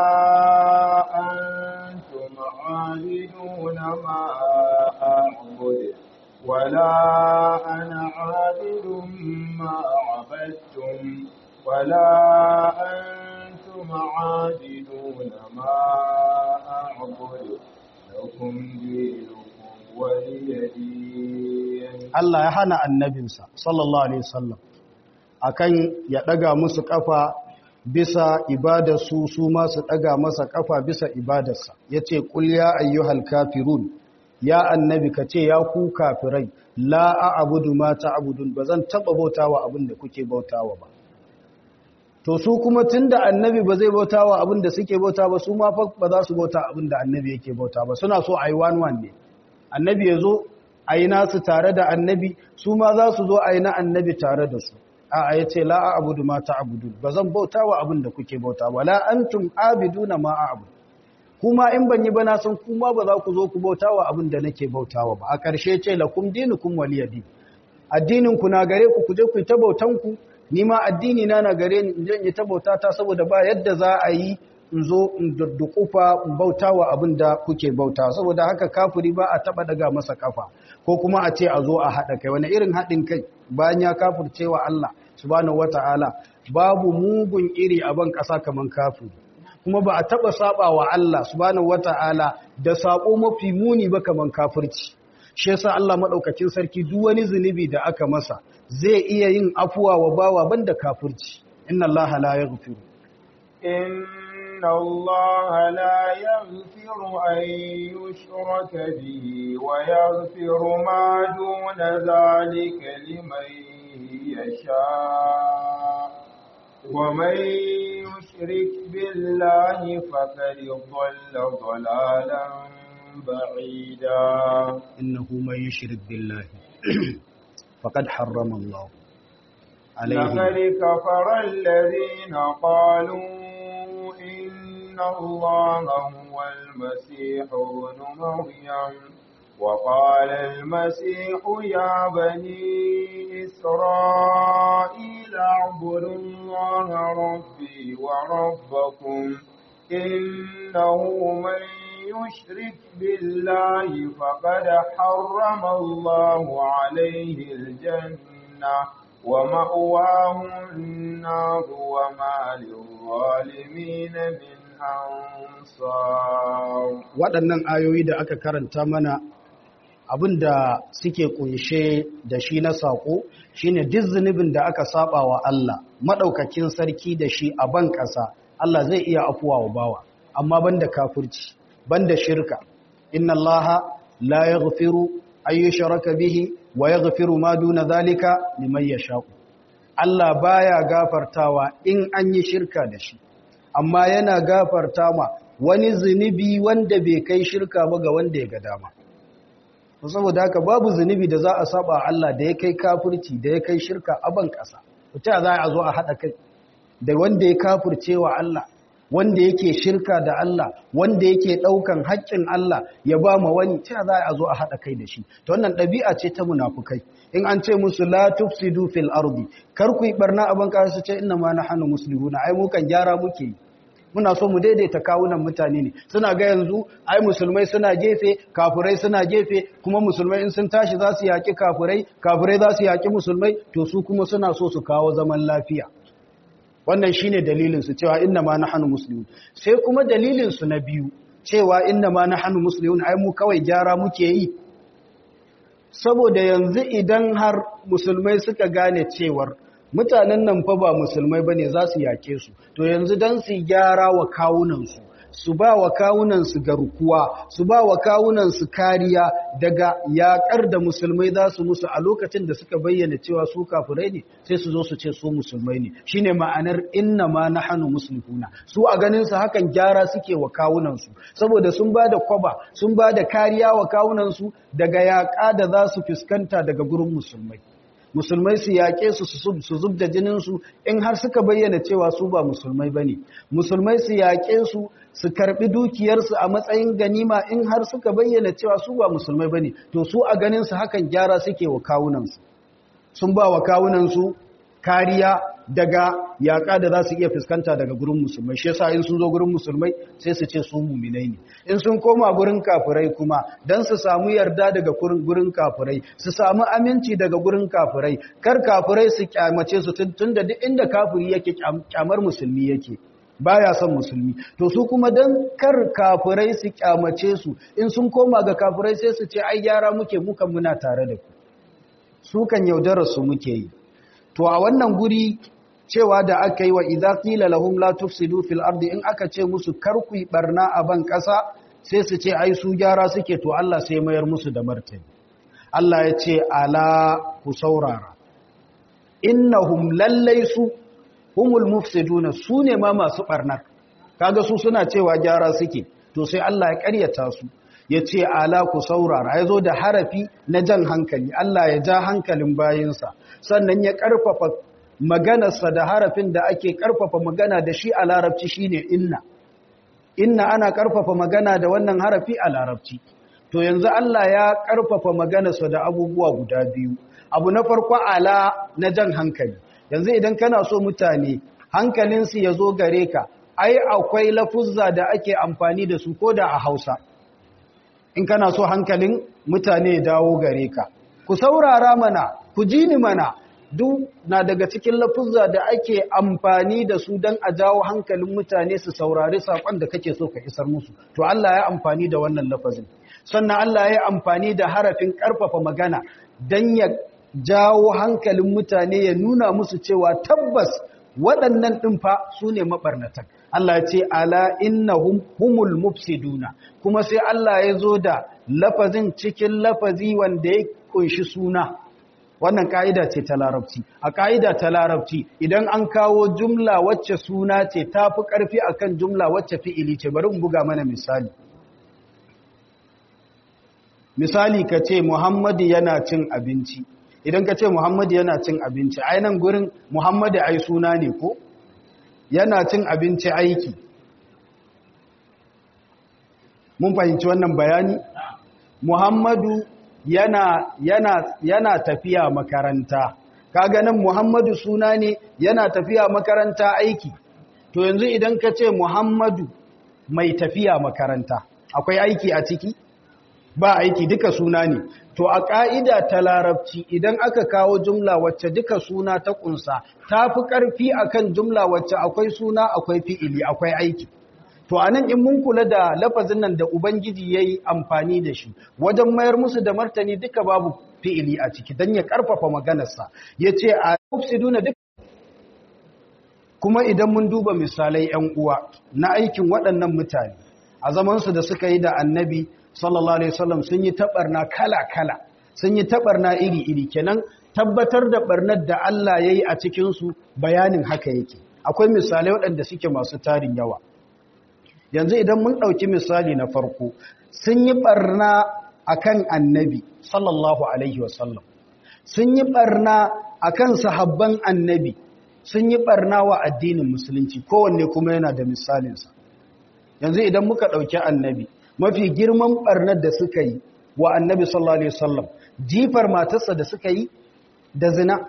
B: antum 'abiduna ma a'budu ولا أنا عابد ما عبدتم ولا أنتم عابدون ما أعبد لكم دينكم ولي دين
A: Allah ya hana annabinsa sallallahu alaihi wasallam akan ya daga musu kafa bisa ibadarsu su ma su daga masa kafa bisa ibadarsa yace qul ya ayyuhal kafirun ya annabi ka ce ya ku kafirai la a'budu ma ta'budun bazan taba bautawa abin da kuke bautawa ba to su kuma tunda annabi ba zai bautawa abin da suke bauta ba su ma fa ba za su bauta abin da annabi yake bauta ba suna so ayi one one ne annabi yazo ayi nasu tare da annabi su ma za su zo ayi na annabi tare da su a yace la a'budu ma ta'budun bazan bautawa abin da kuke bauta ba la antum abiduna ma a'budu kuma in ban yi ba na san kuma ba za ku zo ku bautawa abin da nake bautawa ba a ƙarshe ce lakum dinukum waliyadi addinin ku na gare ku ku je ku ta bautan ku ni ma addini na na gare ni in je in yi ta bautata saboda ba yadda za a yi in zo in duddukufa in bautawa abin da kuke bauta saboda haka kafiri ba a taba daga masa kafa ko kuma a ce a zo a haɗa kai wani irin haɗin kai bayan ya kafirce wa Allah subhanahu wata'ala babu mugun iri a ban ƙasa kaman kafiri kuma ba a taba saba wa Allah subhanahu wata'ala da sako mafi muni ba kaman kafirci shi yasa Allah madaukakin sarki duk wani zunubi da aka masa zai iya yin afuwa wa bawa banda kafirci inna Allah la yaghfiru
B: إن الله لا يغفر أن يشرك به ويغفر ما دون ذلك لمن يشاء ومن يشرك بالله فقد ضل ضلالا بعيدا
A: إنه من يشرك بالله فقد حرم الله عليه
B: لقد كفر الذين قالوا إن الله هو المسيح ابن مريم وقال المسيح يا بني إسرائيل اعبدوا الله ربي وربكم إنه من يشرك بالله فقد حرم الله عليه الجنة ومأواه النار وما للظالمين من أنصار
A: waɗannan ayoyi da aka karanta mana abin da suke kunshe da shi na saƙo shine duk zunubin da aka saba wa Allah maɗaukakin sarki da shi a ban ƙasa Allah zai iya afuwa wa bawa amma banda kafirci banda shirka inna Allah la yaghfiru ay yushraka bihi wa yaghfiru ma duna zalika liman yasha'u Allah baya gafartawa in an yi shirka da shi amma yana gafarta ma wani zunubi wanda bai kai shirka ba ga wanda ya ga dama saboda haka babu zunubi da za a saba Allah da ya kai kafirci da ya kai shirka a ban ƙasa ta za a zo a haɗa kai da wanda ya kafirce wa Allah wanda yake shirka da Allah wanda yake ɗaukan haƙƙin Allah ya ba ma wani ta za a zo a haɗa kai da shi ta wannan ɗabi'a ce ta munafukai in an ce musu la tufsidu fil ardi kar ku yi barna a ban ƙasa su ce inna ma nahnu muslimuna ai mu kan gyara muke yi muna so mu daidaita kawunan mutane ne suna ga yanzu ai musulmai suna gefe kafirai suna gefe kuma musulmai in sun tashi za su yaƙi kafirai kafirai za su yaƙi musulmai to su kuma suna so su kawo zaman lafiya wannan shine dalilin su cewa inna ma nahnu muslimun sai kuma dalilin su na biyu cewa inna ma nahnu muslimun ai mu kawai gyara muke yi saboda yanzu idan har musulmai suka gane cewar mutanen nan fa ba musulmai bane za su yake su to yanzu dan su gyara wa kawunansu su ba wa kawunansu garkuwa su ba wa kawunansu kariya daga yakar da musulmai za su musu a lokacin da suka bayyana cewa su kafirai ne sai su zo su ce su musulmai ne shine ma'anar inna ma nahnu muslimuna su a ganin su hakan gyara suke wa kawunansu saboda sun ba da kwaba sun ba da kariya wa kawunansu daga yaƙa da za su fuskanta daga gurin musulmai musulmai su yaƙe su su zub da jininsu in har suka bayyana cewa su ba musulmai ba ne musulmai su yaƙe su su karɓi dukiyarsu a matsayin ganima in har suka bayyana cewa su ba musulmai ba ne to su a ganinsu hakan gyara suke wa kawunansu sun ba wa kawunansu kariya daga yaƙa da za su iya fuskanta daga gurin musulmai shi yasa in sun zo gurin musulmai sai su ce su muminai ne in sun koma gurin kafirai kuma don su samu yarda daga gurin kafirai su samu aminci daga gurin kafirai kar kafirai su kyamace su tun da duk inda kafiri yake kyamar musulmi yake baya son musulmi to su kuma dan kar kafirai su kyamace su in sun koma ga kafirai sai su ce ai gyara muke mukan muna tare da ku su kan yaudarar su muke yi to a wannan guri cewa da aka yi wa idza qila lahum la tufsidu fil ardi in aka ce musu kar ku yi barna a ban kasa sai su ce ai su gyara suke to Allah sai mayar musu da martani Allah ya ce ala ku saurara innahum lallai su humul mufsiduna su ne ma masu barnar kaga su suna cewa gyara suke to sai Allah ya ƙaryata su ya ce ala ku saurara ya zo da harafi na jan hankali Allah ya ja hankalin bayinsa sannan ya ƙarfafa maganarsa da harafin da ake ƙarfafa magana da shi a larabci shine inna inna ana karfafa magana da wannan harafi a larabci to yanzu Allah ya karfafa maganarsa da abubuwa guda biyu abu na farko ala na jan hankali yanzu idan kana so mutane hankalinsu ya zo gare ka ai akwai lafuzza da ake amfani da su ko da a hausa in kana so hankalin mutane ya dawo gare ka ku saurara mana ku ji ni mana duk na daga cikin lafuzza da ake amfani da su don a jawo hankalin mutane su saurari saƙon da kake so ka isar musu to Allah ya amfani da wannan lafazin sannan Allah ya amfani da harafin ƙarfafa magana don ya jawo hankalin mutane ya nuna musu cewa tabbas waɗannan ɗin fa su ne maɓarnatan Allah ce ala innahum humul mufsiduna kuma sai Allah ya zo da lafazin cikin lafazi wanda ya kunshi suna wannan ka'ida ce ta larabci a ka'ida ta larabci idan an kawo jumla wacce suna ce ta fi ƙarfi akan jumla wacce fi'ili ce bari in buga mana misali misali ka ce muhammadu yana cin abinci idan ka ce muhammadu yana cin abinci ainihin gurin muhammadu ai suna ne ko yana cin abinci aiki mun fahimci wannan bayani muhammadu yana yana yana tafiya makaranta kaga nan muhammadu suna ne yana tafiya makaranta aiki to yanzu idan ka ce muhammadu mai tafiya makaranta akwai aiki a ciki ba aiki duka suna ne to a ƙa'ida ta larabci idan aka kawo jumla wacce duka suna ta ƙunsa ta fi ƙarfi akan jumla wacce akwai suna akwai fi'ili akwai aiki to a nan in mun kula da lafazin nan da ubangiji ya yi amfani da shi wajen mayar musu da martani duka babu fi'ili a ciki don ya ƙarfafa maganarsa ya ce a mufsiduna duka kuma idan mun duba misalai ‘yan uwa na aikin waɗannan mutane a zamansu da suka yi da annabi sallallahu alaihi wasallam sun yi taɓarna kala-kala sun yi taɓarna iri-iri kenan tabbatar da ɓarnar da Allah ya yi a cikinsu bayanin haka yake akwai misalai waɗanda suke masu tarin yawa yanzu idan mun ɗauki misali na farko sun yi ɓarna a kan annabi sallallahu alaihi wasallam sun yi ɓarna a kan sahabban annabi sun yi ɓarna wa addinin musulunci kowanne kuma yana da misalinsa yanzu idan muka ɗauki annabi mafi girman ɓarnar da suka yi wa annabi sallallahu alaihi wasallam jifar matarsa da suka yi da zina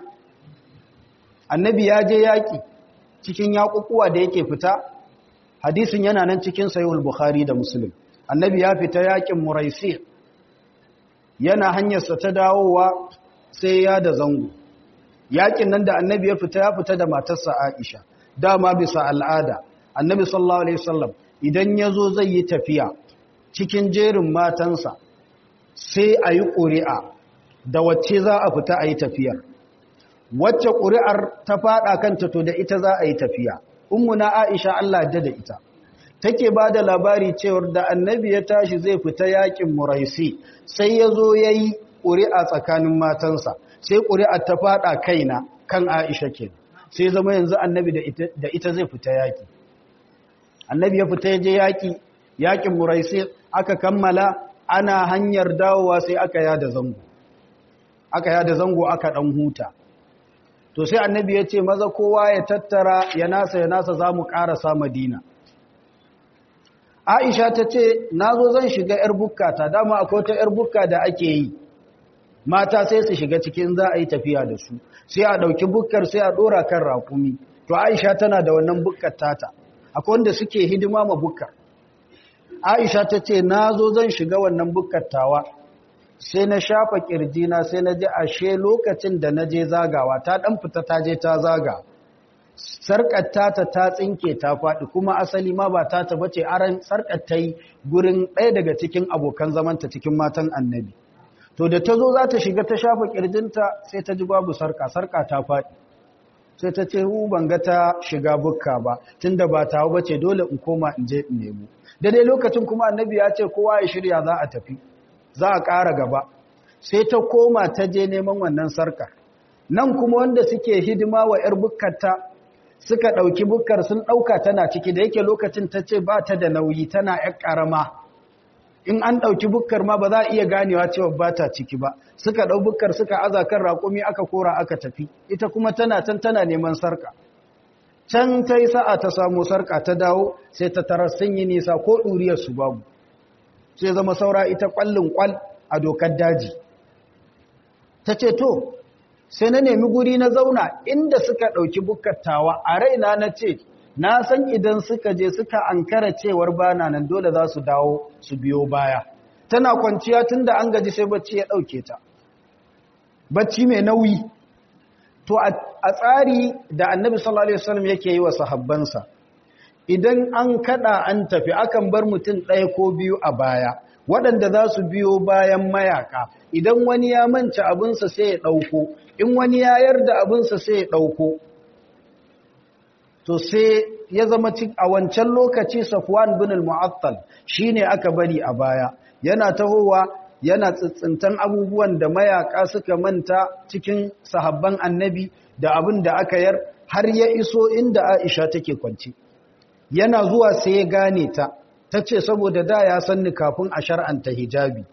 A: annabi ya je yaƙi cikin yaƙuƙuwa da yake fita hadisin yana nan cikin sayuhul bukhari da muslim annabi ya fita yaƙin muraisi yana hanyarsa ta dawowa sai ya da zango yaƙin nan da annabi ya fita ya fita da matarsa aisha dama bisa al'ada annabi sallallahu alaihi wasallam idan ya zo zai yi tafiya cikin jerin matansa sai a yi ƙuri'a da wacce za a fita a yi tafiyar wacce ƙuri'ar ta faɗa kanta to da ita za a yi tafiya ummuna aisha Allah da da ita take ba da labari cewar da annabi ya tashi zai fita yakin muraisi sai ya zo ya yi ƙuri'a tsakanin matansa sai ƙuri'ar ta faɗa kaina kan aisha ke sai zama yanzu annabi da ita zai fita yaki annabi ya fita ya je yaki yakin muraisi aka kammala ana hanyar dawowa sai aka yada zango aka yada zango aka ɗan huta to sai annabi ya ce maza kowa ya tattara ya nasa ya nasa za mu ƙarasa madina aisha ta ce na zo zan shiga 'yar bukka ta dama akwai ta 'yar bukka da ake yi mata sai su shiga cikin za a yi tafiya da su sai a ɗauki bukkar sai a ɗora kan rakumi to aisha tana da wannan bukkar tata akwai wanda suke hidima ma bukkar aisha ta ce na zo zan shiga wannan bukkar tawa sai na shafa na sai na ji ashe lokacin da na je zagawa ta ɗan fita ta je ta zaga sarƙar tata ta tsinke ta faɗi kuma asali ma ba ta ta bace aran sarƙar ta yi gurin ɗaya daga cikin abokan zamanta cikin matan annabi to da ta zo za ta shiga ta shafa ƙirjinta sai ta ji babu sarƙa sarƙa ta faɗi sai ta ce hu ban ga ta shiga bukka ba tunda ba ta bace dole in koma in je in nemo daidai lokacin kuma annabi ya ce kowa ya shirya za a tafi za a ƙara gaba sai ta koma ta je neman wannan sarkar nan kuma wanda suke hidima wa 'yar bukkarta suka ɗauki bukkar sun ɗauka tana ciki da yake lokacin ta ce ba ta da nauyi tana 'yar ƙarama in an ɗauki bukkar ma ba za a iya ganewa cewa ba ta ciki ba suka ɗau bukkar suka aza kan raƙumi aka kora aka tafi ita kuma tana can tana neman sarka can ta yi sa'a ta samu sarka ta dawo sai ta tarar sun yi nisa ko ɗuriyar su babu sai zama saura ita ƙwallin ƙwal a dokar daji ta ce to sai na nemi guri na zauna inda suka ɗauki bukattawa a raina na ce na san idan suka je suka ankara cewar bana nan dole za su dawo su biyo baya tana kwanciya tun da an gaji sai bacci ya ɗauke ta bacci mai nauyi to a tsari da annabi sallallahu alaihi wasallam yake yi wa sahabbansa idan an kada an tafi akan bar mutum ɗaya ko biyu a baya waɗanda za su biyo bayan mayaka idan wani ya manci abinsa sai ya ɗauko in wani ya yarda abinsa sai ya ɗauko to sai ya zama a wancan lokaci safwan bin al-mu'attal shine aka bari a baya yana tahowa yana tsitsintan abubuwan da mayaka suka manta cikin sahabban annabi da abin da aka yar har ya iso inda Aisha take kwance yana zuwa sai ya gane ta tace saboda da ya sanni kafin a shar'anta hijabi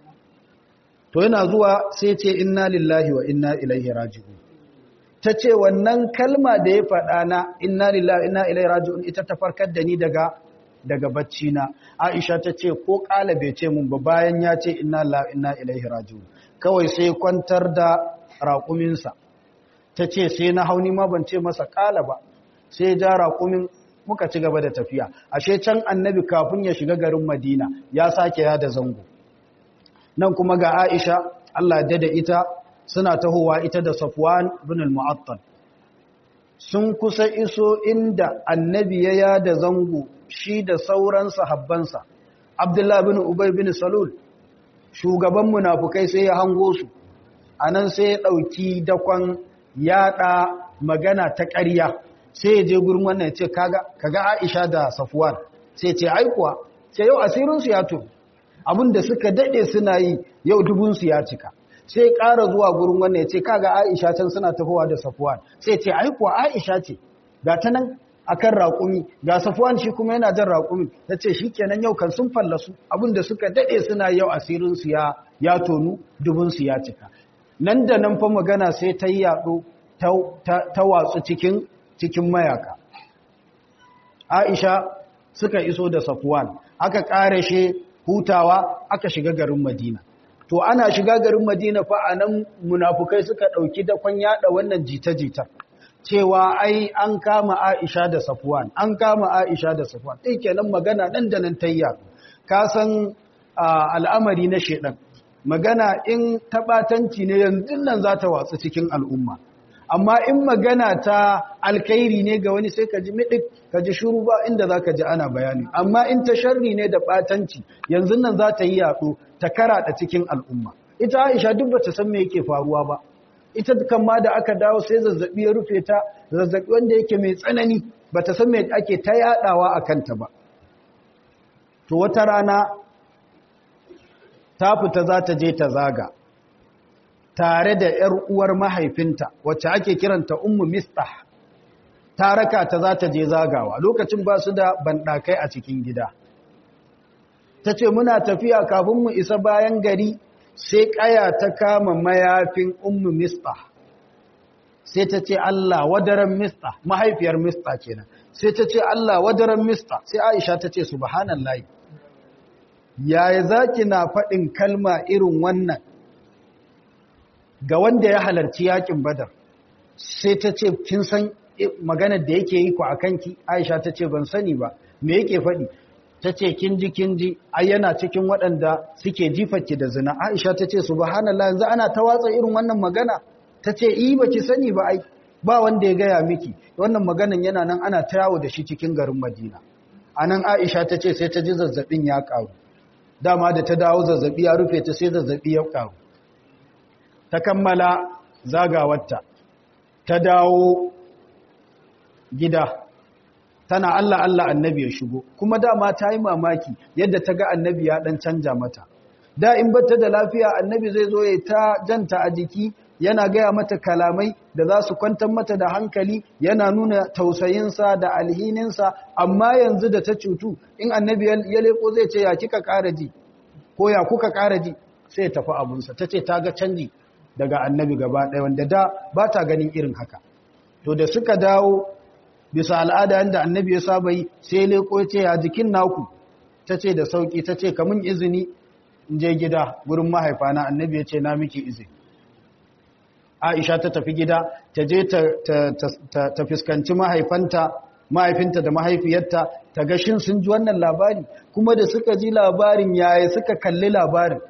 A: to yana zuwa sai ce inna lillahi wa inna ilaihi raji'un tace wannan kalma da ya faɗa na inna lillahi wa inna ilaihi raji'un ita ta farkar da ni daga daga bacci na Aisha ta ce ko kala bai ce mun ba bayan ya ce inna lillahi inna ilaihi raji'un kawai sai kwantar da raƙuminsa ta ce sai na hauni ma ban ce masa kala ba sai ja raƙumin muka ci gaba da tafiya ashe can annabi kafin ya shiga garin Madina ya sake ya da zango nan kuma ga Aisha Allah da da ita suna tahowa ita da Safwan bin al-Mu'attal sun kusa iso inda annabi ya yada zango shi da sauran sahabbansa Abdullah bin Ubay bin Salul shugaban munafukai sai ya hango su anan sai ya dauki dakon yada magana ta ƙarya sai ya je gurin wannan ya ce kaga kaga Aisha da Safwan sai ce ai kuwa sai yau asirin su ya to abinda suka dade suna yi yau dubun su ya cika sai ƙara zuwa gurin wannan ya ce kaga Aisha can suna tafowa da Safwan sai ce ai kuwa Aisha ce ga ta nan akan raƙumi ga Safwan shi kuma yana jan raƙumi tace shikenan yau kan sun fallasu abinda suka dade suna yau asirin su ya ya tonu dubun su ya cika nan da nan fa magana sai ta yi yaɗo ta watsu cikin cikin mayaka Aisha suka iso da Safwan aka ƙarashe hutawa aka shiga garin Madina to ana shiga garin Madina fa anan munafukai suka dauki dakon yada wannan jita-jita cewa ai an kama Aisha da Safwan an kama Aisha da Safwan dai kenan magana nan da nan tayya ka san al'amari na shedan magana in tabatanci ne yanzu nan za ta watsu cikin al'umma amma in magana ta alkhairi ne ga wani sai ka ji midik ka ji shuru ba inda za ka ji ana bayani amma in ta sharri ne da batanci yanzu nan za ta yi yaɗo ta karaɗa cikin al'umma ita aisha duk bata san me yake faruwa ba ita kan ma da aka dawo sai zazzabi ya rufe ta zazzabi wanda yake mai tsanani bata san me ake ta yaɗawa a kanta ba to wata rana ta fita za ta je ta zaga tare da ‘yar uwar mahaifinta wacce ake kiranta ummu mistah ta raka ta za ta je zagawa lokacin ba su da banɗakai a cikin gida ta ce muna tafiya kafin mu isa bayan gari sai ƙaya ta kama mayafin ummu mistah sai ta ce Allah wadaran mistah mahaifiyar mistah kenan sai ta ce Allah wadaran mistah sai Aisha ta ce subhanallahi yaya zaki na faɗin kalma irin wannan ga wanda ya halarci yakin badar sai ta ce kin san maganar da yake yi ku a kanki aisha ta ce ban sani ba me yake faɗi ta ce kin ji kin ji ai yana cikin waɗanda suke jifarki da zina aisha ta ce subhanallah yanzu ana ta watsa irin wannan magana ta ce yi ba ki sani ba ai ba wanda ya gaya miki wannan maganan yana nan ana ta yawo da shi cikin garin madina a nan aisha ta ce sai ta ji zazzabin ya ƙaru dama da ta dawo zazzabi ya rufe ta sai zazzabi ya ƙaru ta kammala zagawarta ta dawo gida tana Allah Allah annabi ya shigo kuma dama ta yi mamaki yadda ta ga annabi ya dan canja mata da in bata da lafiya annabi zai zo ya ta janta a jiki yana gaya mata kalamai da za su kwantar mata da hankali yana nuna tausayinsa da alhininsa amma yanzu da ta cutu in annabi ya leko zai ce ya kika ƙara ji ko ya kuka ƙara ji sai ya tafi abunsa ta ce ta ga canji daga annabi gaba ɗaya wanda da ba ta ganin irin haka to da suka dawo bisa al'ada yanda annabi ya saba yi sai leko ya ce ya jikin naku ta ce da sauki ta ce kamun izini in je gida gurin mahaifana annabi ya ce na miki izini aisha ta tafi gida ta je ta fuskanci mahaifanta mahaifinta da mahaifiyarta ta gashin sun ji wannan labari kuma da suka ji labarin yaya suka kalli labarin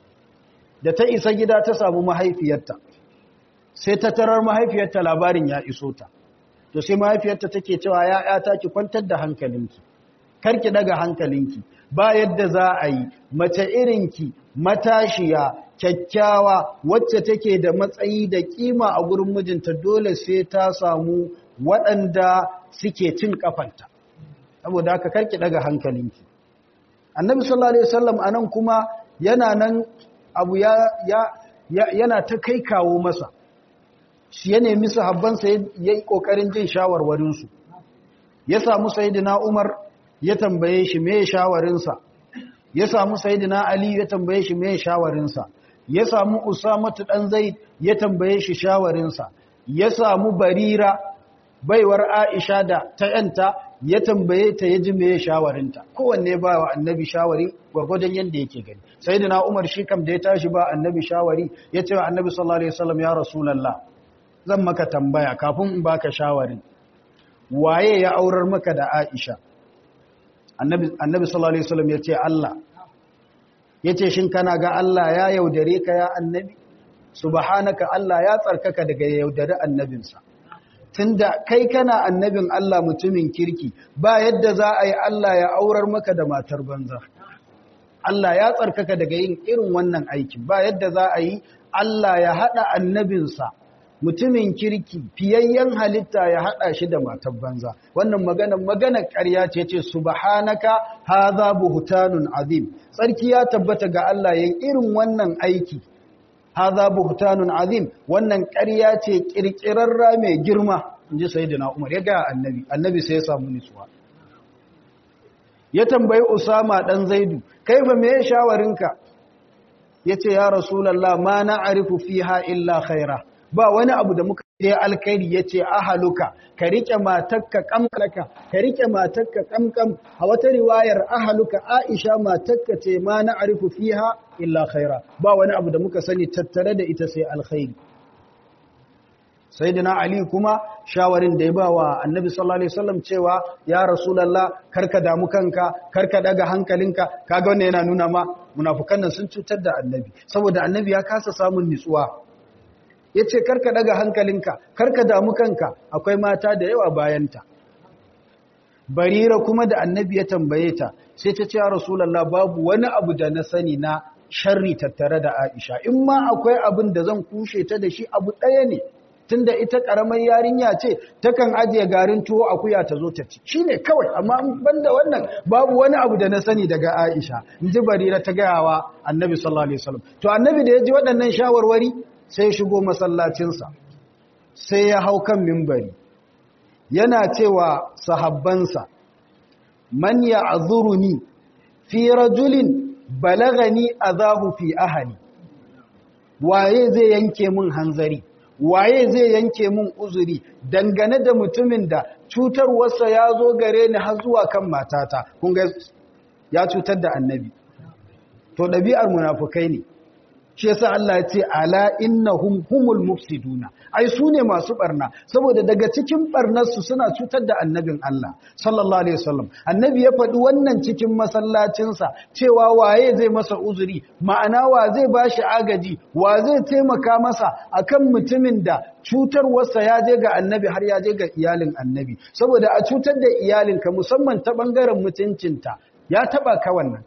A: da ta isa gida ta samu mahaifiyarta sai ta tarar mahaifiyarta labarin ya iso ta to sai mahaifiyarta take cewa ya'yata ki kwantar da hankalinki karki daga hankalinki ba yadda za a yi mace irinki matashiya kyakkyawa wacce take da matsayi da kima a gurin mijinta dole sai ta samu waɗanda suke cin kafanta saboda haka karki daga hankalinki annabi sallallahu alaihi wasallam anan kuma yana nan abu ya, ya, yana ta kai kawo masa shi ya nemi sahabbansa ya yi ƙoƙarin jin shawarwarinsu ya samu sayidina umar ya tambaye shi me shawarinsa ya samu sayidina ali ya tambaye shi me shawarinsa ya samu usamatu dan zaid ya tambaye shi shawarinsa ya samu barira baiwar aisha da ta yanta ya tambaye ta ya ji me shawarinta kowanne ba wa annabi shawari gwargwadon yadda yake gani sayidina umar shi kam da ya tashi ba annabi shawari ya ce wa annabi sallallahu alaihi wasallam ya rasulullah zan maka tambaya kafin in baka shawarin waye ya aurar maka da Aisha annabi annabi sallallahu alaihi wasallam yace Allah yace shin kana ga Allah ya yaudare ka ya annabi subhanaka Allah ya tsarkaka daga yaudare annabinsa tunda kai kana annabin Allah mutumin kirki ba yadda za a yi Allah ya aurar maka da matar banza Allah ya tsarkaka daga yin irin wannan aikin ba yadda za a yi Allah ya hada annabinsa mutumin kirki fiyayyen halitta ya hada shi da matar banza wannan magana magana ƙarya ce ce subhanaka hadha buhtanun azim tsarki ya tabbata ga Allah yin irin wannan aiki hadha buhtanun azim wannan ƙarya ce kirkirarra mai girma inji sayyidina Umar ya ga annabi annabi sai ya samu nutsuwa ya tambayi Usama dan Zaidu kaifa me shawarinka yace ya rasulullah ma na'rifu fiha illa khaira ba wani abu da muka yi alkhairi yace ahaluka ka rike matarka kamkalaka ka rike matarka kamkam a wata riwayar ahaluka Aisha matarka ce ma na'rifu fiha illa khaira ba wani abu da muka sani tattare da ita sai alkhairi sayyidina ali kuma shawarin da ya ba wa annabi sallallahu alaihi wasallam cewa ya rasulullah karka damu kanka karka daga hankalinka kaga wannan yana nuna ma munafukan nan sun cutar da annabi saboda annabi ya kasa samun nutsuwa yace karka daga hankalinka karka damu kanka akwai mata da yawa bayanta barira kuma da annabi ya tambaye ta sai ta ce ya rasulullah babu wani abu da na sani na sharri tattare da aisha in ma akwai abin da zan kushe ta da shi abu ɗaya ne tunda ita karamar yarinya ce takan ajiye garin tuwo akuya ta zo ta ci shine kawai amma banda wannan babu wani abu da na sani daga Aisha inji Barira ta gayawa Annabi sallallahu alaihi wasallam to Annabi da ya ji waɗannan shawarwari sai ya shigo masallacin sa sai ya hau kan minbari yana cewa sahabbansa man ya'zuruni fi rajulin balagani azahu fi ahli waye zai yanke mun hanzari waye zai yanke mun uzuri dangane da mutumin da cutarwarsa ya zo gare ni har zuwa kan matata kun ga ya cutar da annabi to ɗabi'ar munafukai ne shi yasa Allah ya ce ala innahum humul mufsiduna ai su ne masu barna saboda daga cikin barnarsu suna cutar da annabin Allah sallallahu alaihi wasallam annabi ya faɗi wannan cikin masallacinsa cewa waye zai masa uzuri ma'ana wa zai bashi agaji wa zai taimaka masa akan mutumin da cutarwarsa ya je ga annabi har ya je ga iyalin annabi saboda a cutar da iyalinka musamman ta bangaren mutuncinta ya taba ka wannan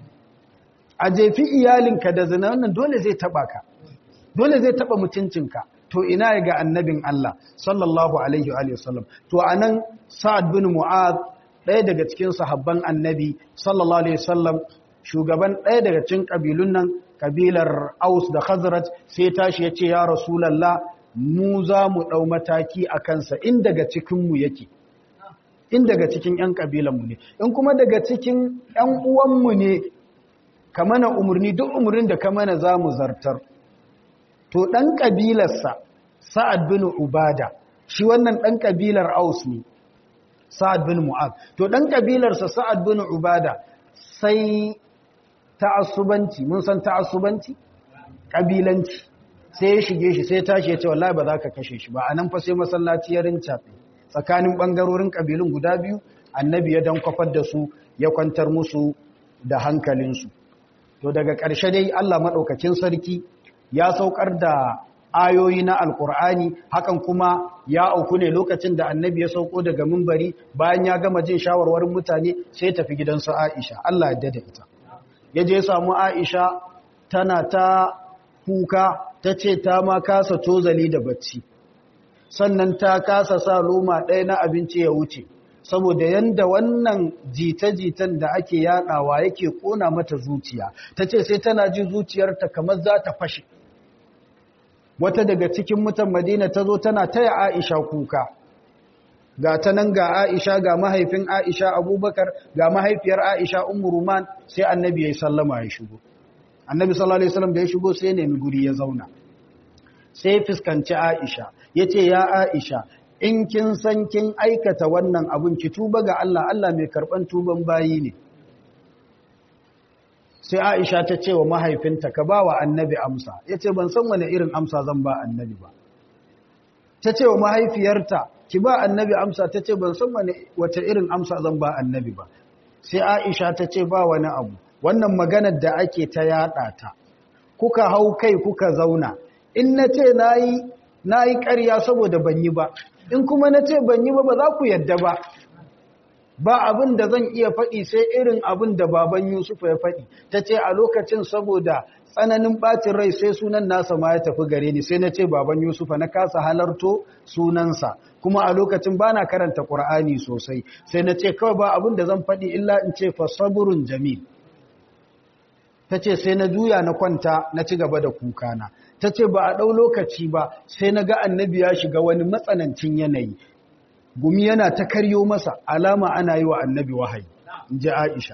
A: a jefi iyalinka da zina wannan dole zai taba ka dole zai taba mutuncinka to ina ga annabin Allah sallallahu alaihi wa sallam to anan Sa'ad bin Mu'adh ɗaya daga cikin sahabban annabi sallallahu alaihi wasallam shugaban ɗaya daga cikin kabilun nan kabilar Aus da Khazraj sai tashi yace ya Rasulullah mu za mu dau mataki a kansa in daga cikin mu yake in daga cikin ƴan kabilan mu ne in kuma daga cikin ƴan uwan mu ne ka mana umarni duk umarnin da ka mana za mu zartar to ɗan ƙabilarsa sa'ad bin ubada shi wannan ɗan ƙabilar aus ne sa'ad bin mu'ad to dan kabilarsa sa'ad bin ubada sai ta'assubanci mun san ta'assubanci kabilanci sai ya shige shi sai tashi ya ce wallahi ba za ka kashe shi ba anan fa sai masallaci ya rinca tsakanin bangarorin kabilun guda biyu annabi ya dan kwafar da su ya kwantar musu da hankalinsu to daga ƙarshe dai Allah madaukakin sarki ya saukar da ayoyi na alkur'ani hakan kuma ya auku ne lokacin da annabi ya sauko daga mimbari bayan ya gama jin shawarwarin mutane sai tafi gidansu Aisha Allah ya dada ita ya je samu Aisha tana ta kuka ta ce ta ma kasa tozali da bacci sannan ta kasa sa loma ɗaya na abinci ya wuce saboda yanda wannan jita-jitan da ake yadawa yake kona mata zuciya ta ce sai tana ji zuciyarta kamar za ta fashe wata daga cikin mutan madina ta zo tana taya aisha kuka ga ta nan ga aisha ga mahaifin aisha abubakar ga mahaifiyar aisha umuruman sai annabi ya yi sallama ya shigo annabi sallallahu alaihi wasallam da ya shigo sai ya nemi guri ya zauna sai fuskanci aisha ya ce ya aisha in kin san kin aikata wannan abun ki tuba ga Allah Allah mai karban tuban bayi ne sai Aisha ta ce wa mahaifinta ka ba wa annabi amsa yace ban san wani irin amsa zan ba annabi ba ta ce wa mahaifiyarta ki ba annabi amsa ta ce ban san wani wace irin amsa zan ba annabi ba sai Aisha ta ce ba wani abu wannan maganar da ake ta yada ta kuka hau kai kuka zauna in nace nayi nayi ƙarya saboda ban yi ba in kuma na ce ban yi ba ba za ku yadda ba ba abin da zan iya faɗi sai irin abin da baban Yusuf ya faɗi ta ce a lokacin saboda tsananin ɓacin rai sai sunan nasa ma ya tafi gare ni sai na ce baban Yusuf na kasa halarto sunansa kuma a lokacin ba na karanta ƙur'ani sosai sai na ce kawai ba abin da zan faɗi illa in ce fa saburun jamil ta ce sai na juya na kwanta na ci gaba da kukana ta ce ba a ɗau lokaci ba sai na ga annabi ya shiga wani matsanancin yanayi gumi yana ta karyo masa alama ana yi wa annabi wahayi in ji aisha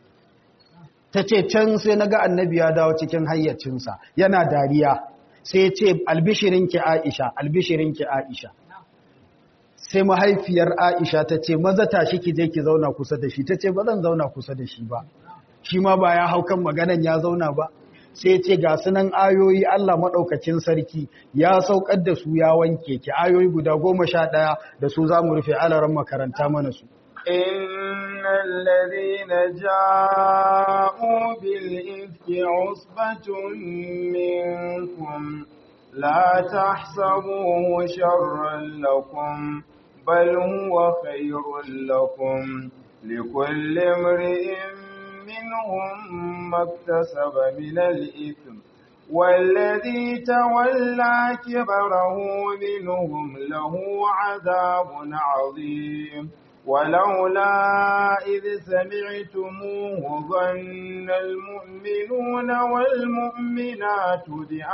A: ta ce can sai na ga annabi ya dawo cikin hayyacinsa yana dariya sai ce albishirinki aisha albishirinki aisha sai mahaifiyar aisha ta ce maza tashi ki je ki zauna kusa da shi ta ce ba zan zauna kusa da shi ba shi ma ba ya hau kan maganan ya zauna ba sai ce ga sunan ayoyi Allah maɗaukacin sarki ya saukar da su ya wanke ki ayoyi guda goma sha ɗaya da su za mu rufe alaran makaranta mana su.
B: Inna lalazina ja'u bil ifki usbatun minkum la tahsabuhu sharran lakum bal huwa khairun lakum likulli imri'in منهم ما اكتسب من الإثم والذي تولى كبره منهم له عذاب عظيم ولولا إذ سمعتموه ظن المؤمنون والمؤمنات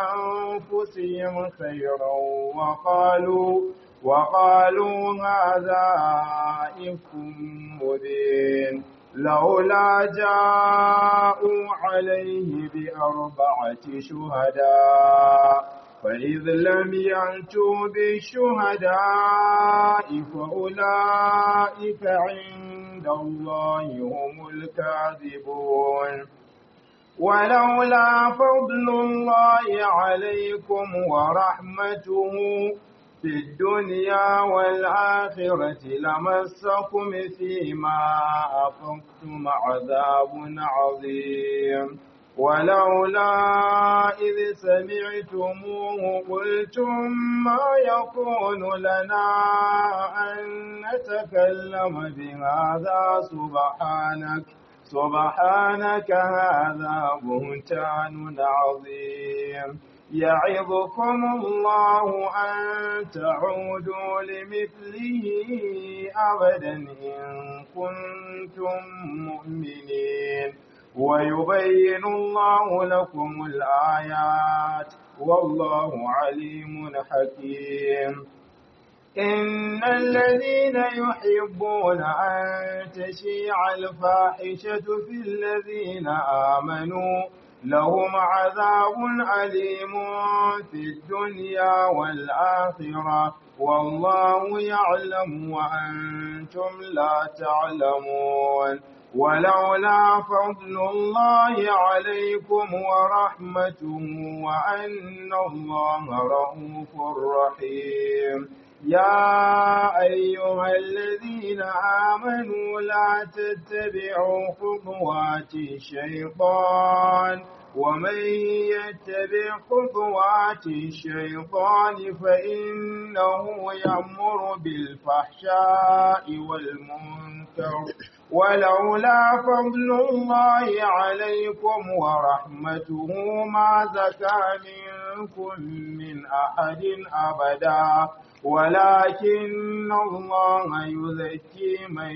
B: بأنفسهم خيرا وقالوا وقالوا هذا إفك مبين لولا جاءوا عليه بأربعة شهداء فإذ لم يأتوا بالشهداء فأولئك عند الله هم الكاذبون ولولا فضل الله عليكم ورحمته في الدنيا والآخرة لمسكم فيما أفقتم عذاب عظيم ولولا إذ سمعتموه قلتم ما يكون لنا أن نتكلم بهذا سبحانك سبحانك هذا بهتان عظيم يعظكم الله أن تعودوا لمثله أبدا إن كنتم مؤمنين ويبين الله لكم الآيات والله عليم حكيم إن الذين يحبون أن تشيع الفاحشة في الذين آمنوا لهم عذاب أليم في الدنيا والآخرة والله يعلم وأنتم لا تعلمون ولولا فضل الله عليكم ورحمته وأن الله رؤوف رحيم يا أيها الذين آمنوا لا تتبعوا خطوات الشيطان ومن يتبع خطوات الشيطان فإنه يأمر بالفحشاء والمنكر ولولا فضل الله عليكم ورحمته ما زكى منكم من أحد أبدا ولكن الله يزكي من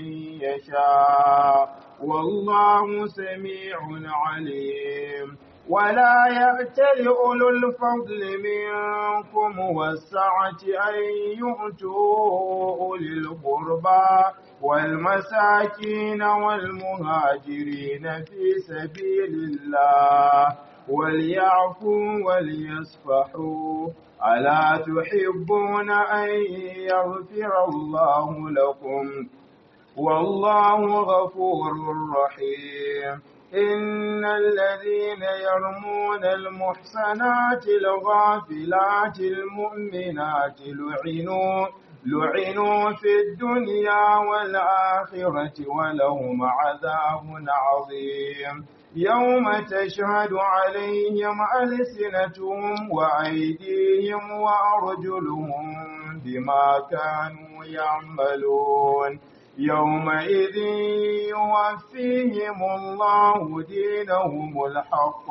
B: يشاء والله سميع عليم ولا يأتل أولو الفضل منكم والسعة أن يؤتوا أولي القربى والمساكين والمهاجرين في سبيل الله وليعفوا وليصفحوا ألا تحبون أن يغفر الله لكم والله غفور رحيم إن الذين يرمون المحسنات الغافلات المؤمنات لعنوا لعنوا في الدنيا والآخرة ولهم عذاب عظيم يوم تشهد عليهم ألسنتهم وأيديهم وأرجلهم بما كانوا يعملون يومئذ يوفيهم الله دينهم الحق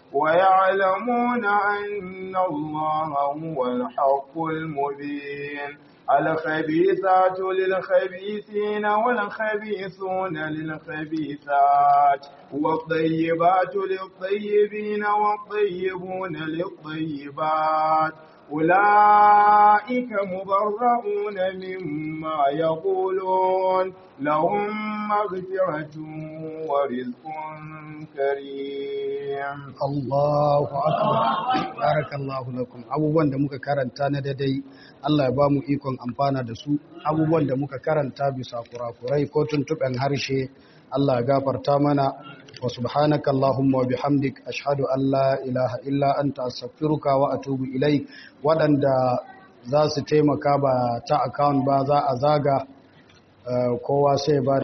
B: ويعلمون أن الله هو الحق المبين الخبيثات للخبيثين والخبيثون للخبيثات والطيبات للطيبين والطيبون للطيبات أولئك مبرؤون مما يقولون لهم مغفرة ورزق كريم
A: Allahu akbar barakallahu lakum abubuwan da muka karanta na daidai Allah ya ba mu ikon amfana da su abubuwan da muka karanta bisa kurakurai ko tuntuɓen harshe Allah ya gafarta mana wa subhanaka Allahumma wa bihamdik ashhadu an la ilaha illa anta astaghfiruka wa atubu ilai waɗanda za su taimaka ba ta account ba za a zaga kowa sai ba